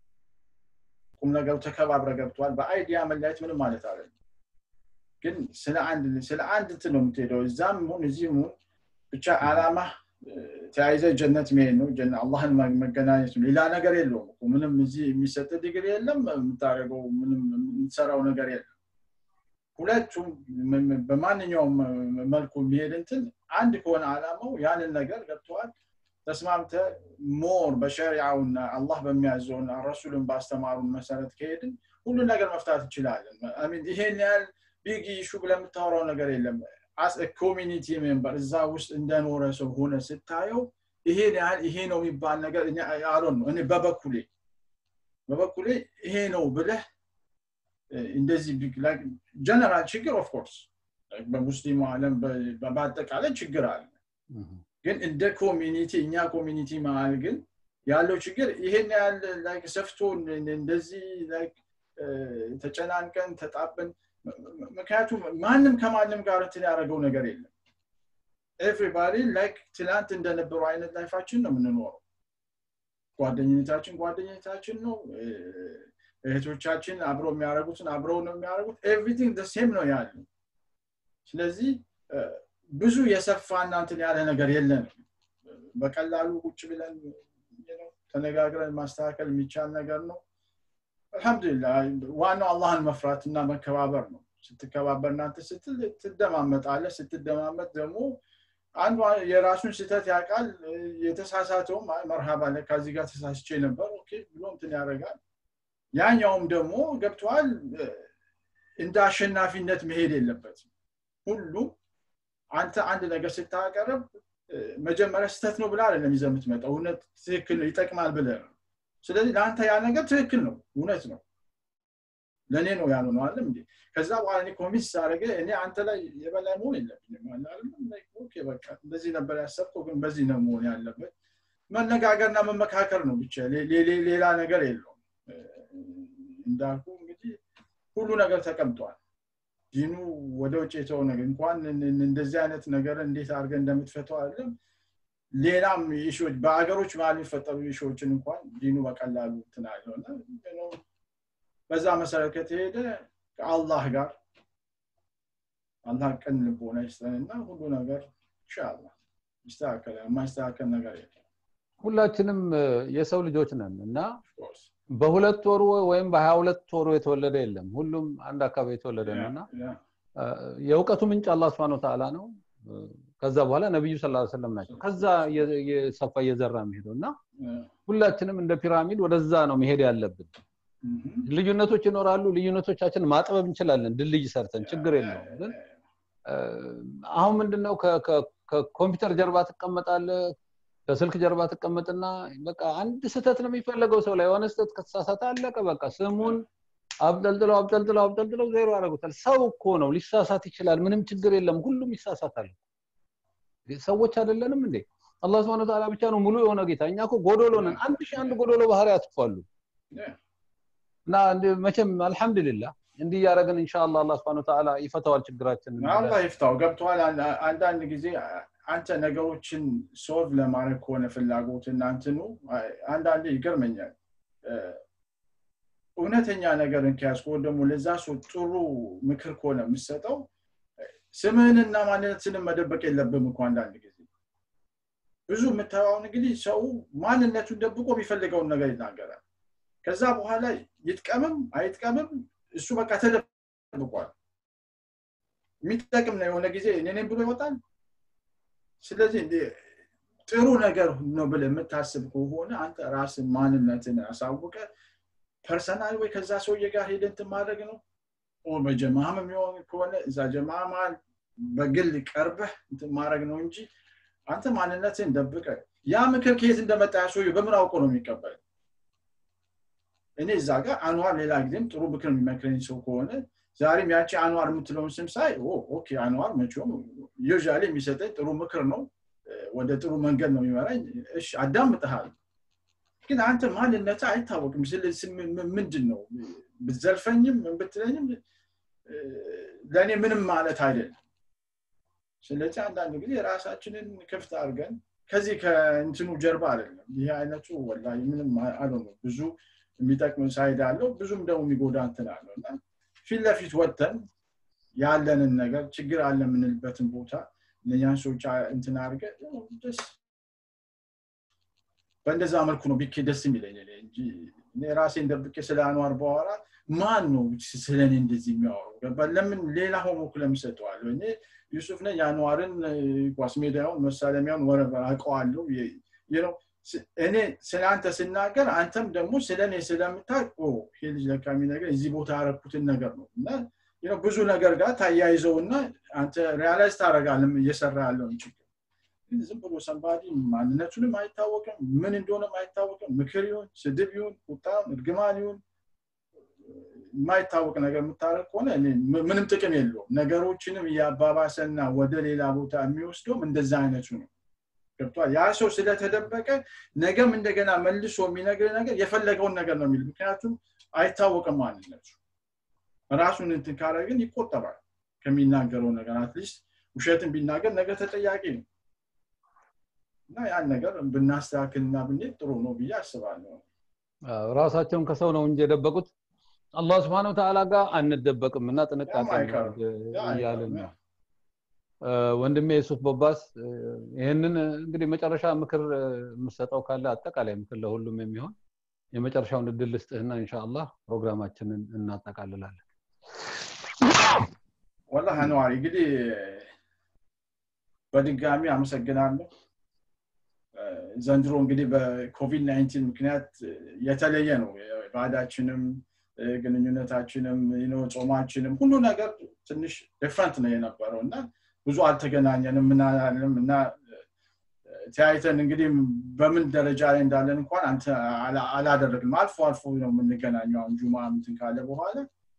ቁም ነገሩ ተከባብረ ገብቷል በአይዲያ መለያየት ምንም ማለት አይደለም ግን ስለ አንድ ስለ አንድ እንትን ነው የምትሄደው እዛም ሁን እዚህም ሁን ብቻ አላማ ተያይዘ ጀነት መሄድ ነው ጀነ- አላህን መ- መገናኘት ነው ሌላ ነገር የለውም እኮ ምንም እዚህ የሚሰጥ ዲግሪ የለም የምታደርገው ምንም የምትሰራው ነገር የለም ሁለቱም ም- ም- በማንኛውም መልኩ የሚሄድ እንትን አንድ ከሆነ አላማው ያንን ነገር ገብተዋል ተስማምተ ሞር በሸሪዓውና አላህ በሚያዘውና ረሱልን ባስተማሩን መሰረት ከሄድን ሁሉ ነገር መፍታት እንችላለን አሚን ይሄን ያህል ቢግ ኢሹ ብለህ የምታወራው ነገር የለም አስ ኮሚኒቲ ሜምበር እዛ ውስጥ እንደኖረ ሰው ሆነ ስታየው ይሄን ያህል ይሄ ነው የሚባል ነገር አሎን ነው እኔ በበኩሌ በበኩሌ ይሄ ነው ብለህ እ፣ እንደዚህ ጀነራል ችግር ኦፍኮርስ በሙስሊሙ ዓለም በ- በአጠቃላይ ችግር አለ ግን እንደ ኮሚኒቲ እኛ ኮሚኒቲ መሀል ግን ያለው ችግር ይሄን ያህል like ሰፍቶ እንደ- እንደዚህ like እ፣ ተጨናንቀን ተጣበን ም- ም- ምክንያቱም ማንም ከማንም ጋር እንትን ያደረገው ነገር የለም ኤቭሪባዲ ላይክ ትላንት እንደነበረው አይነት ላይፋችን ነው የምንኖረው ጓደኝነታችን ጓደኝነታችን ነው እ፣ እህቶቻችን አብረው የሚያደርጉትን አብረው ነው የሚያደርጉት ኤቭሪቲንግ ሴም ነው ያለው ስለዚህ እ፣ ብዙ የሰፋ እናንትን ያለ ነገር የለንም በቀላሉ ቁጭ ብለን you know፣ ተነጋግረን ማስተካከል የሚቻል ነገር ነው አልሐምዱሊላህ ዋናው አላህን መፍራት እና መከባበር ነው ስትከባበር እናንተ ስትል ትደማመጣለ ስትደማመጥ ደግሞ አንዱ የራሱን ስህተት ያውቃል እ፣ የተሳሳተውም አይ መርሃባ ለካ ከዚህ ጋር ተሳስቼ ነበር ኦኬ ብሎ እንትን ያደርጋል ያኛውም ደግሞ ገብተዋል እንደ አሸናፊነት መሄድ የለበትም ሁሉም አንተ አንድ ነገር ስታቀርብ እ፣ መጀመሪያ ስህተት ነው ብላ አይደለም ይዘህ የምትመጣው እውነት ትክክል ነው ይጠቅማል ብለህ ነው ስለዚህ ለአንተ ያ ነገር ትክክል ነው እውነት ነው ለእኔ ነው ያሉ ነው አለም እንዴ ከዛ በኋላ እኔ ኮሚስ ሳደረገ እኔ አንተ ላይ የበላይ መሆን የለብኝም አለ አይደለም? Like, ኦኬ በቃ እንደዚህ ነበር ያሰብከው ግን በዚህ ነው መሆን ያለበት መነጋገርና መመካከር ነው ብቻ ሌ- ሌ- ሌላ ነገር የለውም እ፣ እንዳልኩ እንግዲህ ሁሉ ነገር ተቀምጧል ዲኑ ወደ ውጭ የተው ነገር እንኳን እን- እን- እንደዚህ አይነት ነገር እንዴት አድርገን እንደምትፈተው አይደለም ሌላም ኢሹዎች በሀገሮች መሀል የሚፈጠሩ ኢሹዎችን እንኳን ዲኑ በቀላሉ እንትን አለው እና you know፣ በዛ መሰረት ከተሄደ ከአላህ ጋር አላህ ቀን ልቦና ይስጠንና ሁሉ ነገር ኢንሻአላህ ይስተካከላል የማይስተካከል ነገር የለም ሁላችንም እ፣ የሰው ልጆች ነን እና of course። በሁለት ወሩ ወይም በሀያ ሁለት ወሩ የተወለደ የለም ሁሉም አንድ አካባቢ የተወለደ ነው እና ያ- እ፣ የእውቀቱ ምንጭ አላህ ስብሐነ ወተዓላ ነው እ፣ ከዛ በኋላ ነቢዩ ስ ሰለም ናቸው ከዛ እየ- እየሰፋ እየዘራ የሚሄደው እና ያ፣ ሁላችንም እንደ ፒራሚድ ወደዛ ነው መሄድ ያለብን mhm። ልዩነቶች ይኖራሉ ልዩነቶቻችን ማጥበብ እንችላለን ድልድይ ሰርተን ችግር የለውም ግን እ፣ አሁን ምንድነው ከ- ከ- ከኮምፒውተር ጀርባ ትቀመጣለ ከስልክ ጀርባ ትቀመጥና በቃ አንድ ስህተት ነው የሚፈለገው ሰው ላይ የሆነ ስህተት ከተሳሳተ አለቀ በቃ ስሙን አብጠልጥለው አብጠልጥለው አብጠልጥለው ዜሮ ያደርጉታል ሰው እኮ ነው ሊሳሳት ይችላል ምንም ችግር የለም ሁሉም ይሳሳታል ሰዎች አይደለንም እንዴ አላህ ስብሐነ ወተዓላ ብቻ ነው ሙሉ የሆነ ጌታ እኛ እኮ ጎዶሎ ነን አንድ ሺህ አንድ ጎዶሎ ባህሪያት እኮ አሉ ያ፣ እና እንደ- መቼም አልሐምዱሊላህ እንዲህ እያደረግን ኢንሻአላህ አላህ ስብሐነ ወተዓላ ይፈታዋል ችግራችንን አላህ ይፍታው ገብተዋል አንዳንድ ጊዜ አንተ ነገሮችን ሶልቭ ለማድረግ ከሆነ ፍላጎት እናንትኑ አንዳንዴ ይገርመኛል እ፣ እውነተኛ ነገርን ከያዝክ ወይም ደግሞ ለዛ ሰው ጥሩ ምክር ከሆነ የምሰጠው ስምህንና ማንነትንም መደበቅ የለብም እኮ አንዳንድ ጊዜ ብዙ የምታየውን እንግዲህ ሰው ማንነቱን ደብቆ የሚፈልገውን ነገር ይናገራል ከዛ በኋላ ይጥቀምም አይጥቀምም እሱ በቃ ተደብቋል የሚጠቅም ነው የሆነ ጊዜ እኔ ነኝ ብሎ ይወጣል ስለዚህ እንደ ጥሩ ነገር ነው ብለህ የምታስብ ከሆነ አንተ ራስን ማንነትን አሳውቀ ፐርሰናል ወይ ከዛ ሰውዬ ጋር ሄደህ እንትን ማድረግ ነው በጀማም የሚሆን ከሆነ እዛ ጀማ መሀል በግል ቀርበህ እንትን ማድረግ ነው እንጂ አንተ ማንነትን ደብቀ ያ ምክር ከየት እንደመጣ ያ ሰውዬ በምን አውቆ ነው የሚቀበል እኔ እዛ ጋር አንዋር ሌላ ጊዜም ጥሩ ምክር የሚመክረኝ ሰው ከሆነ ዛሬም ያቺ አንዋር የምትለውን ስም ሳይ ኦኬ አንዋር መቼም ዩዥዋሊ የሚሰጠኝ ጥሩ ምክር ነው ወደ ጥሩ መንገድ ነው የሚመራኝ እሺ አዳምጥሃል ግን አንተ ማንነት አይታወቅም ምንድን ነው ብዘልፈኝም ብትለኝም ለእኔ ምንም ማለት አይደለም ስለዚህ አንዳንድ ጊዜ ራሳችንን ክፍት አድርገን ከዚህ ከእንትኑ ጀርባ አይደለም ይህ አይነቱ ወላ ምንም አለ ብዙ የሚጠቅም ሳይድ አለው ብዙም ደግሞ የሚጎዳ እንትን አለው እና ፊት ለፊት ወጥተን ያለንን ነገር ችግር አለ የምንልበትን ቦታ እነኛን ሰዎች እንትን አድርገ ደስ በእንደዛ መልኩ ነው ቢኬ ደስ የሚለኝ እንጂ እኔ ራሴን ደብቄ ስለ አኗር በኋላ ማን ነው ስለ እኔ እንደዚህ የሚያወሩ ለምን ሌላ ሆሞክ ለምሰጠዋለሁ እኔ ዩሱፍ ነኝ የአንዋርን ኳስ ሜዳውን መሳለሚያውን ወረበ አውቀዋለሁ እኔ ስለ አንተ ስናገር አንተም ደግሞ ስለ እኔ ስለምታቅ ይሄ ልጅ ለካ ነገር እዚህ ቦታ ያረኩትን ነገር ነው እና ብዙ ነገር ጋር ታያይዘው እና አንተ ሪያላይዝ ታደረጋለም እየሰራ ያለውን ችግር ዝም ብሎ ሰንባዲ ማንነቱንም አይታወቅም ምን እንደሆነም አይታወቅም ምክር ይሁን ስድብ ይሁን ቁጣም እርግማን ይሁን የማይታወቅ ነገር የምታደረግ ከሆነ ምንም ጥቅም የለውም ነገሮችንም እያባባሰና ወደ ሌላ ቦታ የሚወስደውም እንደዛ አይነቱ ነው ገብቷል ያ ሰው ስለተደበቀ ነገም እንደገና መልሶ የሚነግር ነገር የፈለገውን ነገር ነው የሚል ምክንያቱም አይታወቅም ማንነቱ ራሱን እንትን ካረግን ይቆጠባል ከሚናገረው ነገር አትሊስት ውሸትን ቢናገር ነገ ተጠያቂ ነው እና ያን ነገር ብናስተካክልና ብንሄድ ጥሩ ነው ብዬ አስባለሁ ራሳቸውን ከሰው ነው እንጂ የደበቁት አላህ ስብን ተዓላ ጋር አንደበቅም እና ጥንቃቄ እያልን ነው ወንድሜ የሱፍ ቦባስ ይህንን እንግዲህ መጨረሻ ምክር የምሰጠው ካለ አጠቃላይ ምክር ለሁሉም የሚሆን የመጨረሻውን እድል ልስጥህና እንሻአላህ ፕሮግራማችንን እናጠቃልላለን ወላ ነዋሪ እንግዲህ በድጋሚ አመሰግናለሁ ዘንድሮ እንግዲህ በኮቪድ 19 ምክንያት የተለየ ነው ባዳችንም ግንኙነታችንም ጾማችንም ሁሉ ነገር ትንሽ ዲፍረንት ነው የነበረው እና ብዙ አልተገናኘንም ምናልም እና ተያይተን እንግዲህ በምን ደረጃ ላይ እንዳለን እንኳን አንተ አላደረግንም አልፎ አልፎ ነው የምንገናኘው አሁን ጁማ ምትን ካለ በኋላ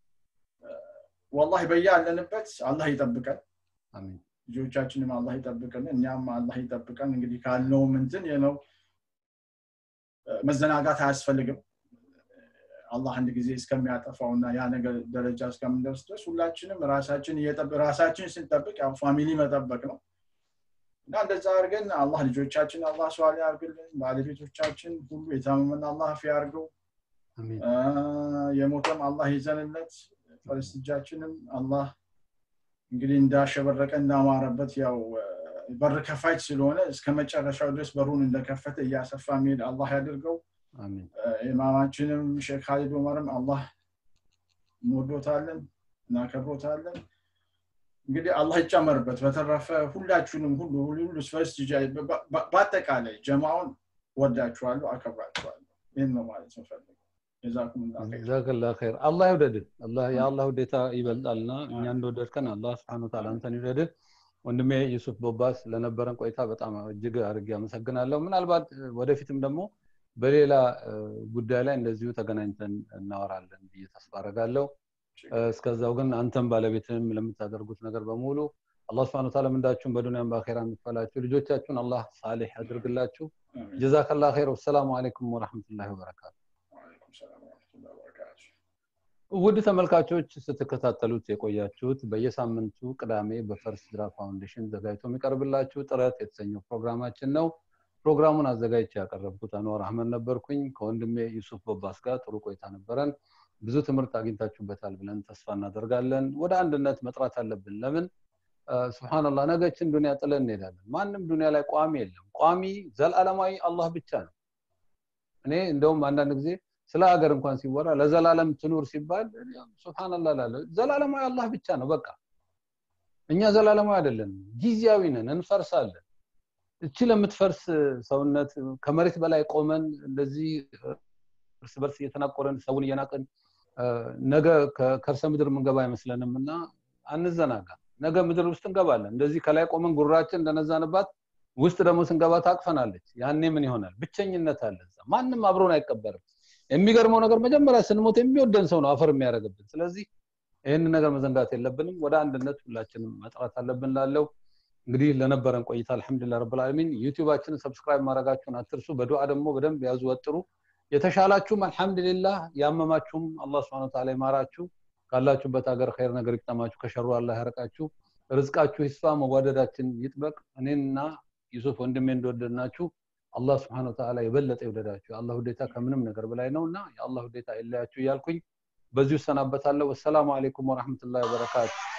ወላሂ በያለንበት አላህ ይጠብቀን ልጆቻችንም አላህ ይጠብቀን እኛም አላህ ይጠብቀን እንግዲህ ካልነው ምንትን ነው መዘናጋት አያስፈልግም አላህ አንድ ጊዜ እስከሚያጠፋውና ያ ነገር ደረጃ እስከምንደርስ ድረስ ሁላችንም ራሳችን ራሳችን ስንጠብቅ ያው ፋሚሊ መጠበቅ ነው እና እንደዛ አድርገን አላህ ልጆቻችን አላህ ሰዋል ያርግልን ባለቤቶቻችን ሁሉ የታመመን አላህ ፊ ያርገው የሞተም አላህ ይዘንለት ፈረስጃችንም አላህ እንግዲህ እንዳሸበረቀ እንዳማረበት ያው በር ከፋች ስለሆነ እስከ መጨረሻው ድረስ በሩን እንደከፈተ እያሰፋ ሚሄድ አላህ ያድርገው ኢማማችንም ሼክ ካሊድ ዑመርም አላህ እንወዶታለን እናከብሮታለን እንግዲህ አላህ ይጨመርበት በተረፈ ሁላችሁንም ሁሉ ሁሉ ፈርስት በአጠቃላይ ጀማውን ወዳችኋለሁ አከብራችኋለሁ ይህን ነው ማለት ነው ፈልገው ጀዛከላ ኸይር አላህ ይውደድህ የአላህ ውዴታ ይበልጣልና እኛ እንደወደድከን አላህ ስብን ታላ አንተን ይውደድህ ወንድሜ ዩሱፍ ቦባስ ለነበረን ቆይታ በጣም እጅግ አድርጌ አመሰግናለሁ ምናልባት ወደፊትም ደግሞ በሌላ ጉዳይ ላይ እንደዚሁ ተገናኝተን እናወራለን ብዬ ተስፋ አረጋለሁ እስከዛው ግን አንተም ባለቤትንም ለምታደርጉት ነገር በሙሉ አላህ ስብን ታላ ምንዳችሁን በዱኒያም በአኼራ የምትፈላችሁ ልጆቻችሁን አላህ ሳሌሕ ያድርግላችሁ ጀዛከላ ኸይር ወሰላሙ አለይኩም ወረሕመቱላሂ ወበረካቱ ውድ ተመልካቾች ስትከታተሉት የቆያችሁት በየሳምንቱ ቅዳሜ በፈርስት ድራ ፋውንዴሽን ዘጋጅቶ የሚቀርብላችሁ ጥረት የተሰኘው ፕሮግራማችን ነው ፕሮግራሙን አዘጋጅቼ ያቀረብኩት አንዋር አህመድ ነበርኩኝ ከወንድሜ ዩሱፍ ቦባስ ጋር ጥሩ ቆይታ ነበረን ብዙ ትምህርት አግኝታችሁበታል ብለን ተስፋ እናደርጋለን ወደ አንድነት መጥራት አለብን ለምን ስብናላህ ነገችን ዱኒያ ጥለን እንሄዳለን ማንም ዱኒያ ላይ ቋሚ የለም ቋሚ ዘላለማዊ አላህ ብቻ ነው እኔ እንደውም አንዳንድ ጊዜ ስለ ሀገር እንኳን ሲወራ ለዘላለም ትኑር ሲባል ስብናላ ላለ ዘላለማዊ አላህ ብቻ ነው በቃ እኛ ዘላለማዊ አይደለንም ጊዜያዊ ነን እንፈርሳለን እቺ ለምትፈርስ ሰውነት ከመሬት በላይ ቆመን እንደዚህ እርስ በርስ እየተናቆረን ሰውን እየናቅን ነገ ከከርሰ ምድር ምንገባ አይመስለንም እና አንዘናጋ ነገ ምድር ውስጥ እንገባለን እንደዚህ ከላይ ቆመን ጉራችን እንደነዛንባት ውስጥ ደግሞ ስንገባ ታቅፈናለች ያኔ ምን ይሆናል ብቸኝነት አለ ማንም አብሮን አይቀበርም የሚገርመው ነገር መጀመሪያ ስንሞት የሚወደን ሰው ነው አፈር የሚያደርግብን ስለዚህ ይህን ነገር መዘንጋት የለብንም ወደ አንድነት ሁላችንም መጥራት አለብን ላለው እንግዲህ ለነበረን ቆይታ አልሐምዱሊላህ ረብል ዓለሚን ዩቲዩባችንን ሰብስክራይብ ማድረጋችሁን አትርሱ በዱዓ ደግሞ በደንብ ያዙ ወጥሩ የተሻላችሁም አልሐምዱሊላህ ያመማችሁም አላህ ስብሐ ወተዓላ ይማራችሁ ካላችሁበት ሀገር ኸይር ነገር ይቅጠማችሁ ከሸሩ አላህ ያርቃችሁ ርዝቃችሁ ይስፋ መዋደዳችን ይጥበቅ እኔና ዩሱፍ ወንድሜ እንደወደድናችሁ አላህ ስብሐነ ወተዓላ የበለጠ ይውደዳችሁ የአላህ ውዴታ ከምንም ነገር በላይ ነውና የአላህ ውዴታ አይለያችሁ እያልኩኝ በዚሁ እሰናበታለሁ ወሰላሙ አለይኩም ወራህመቱላሂ ወበረካቱ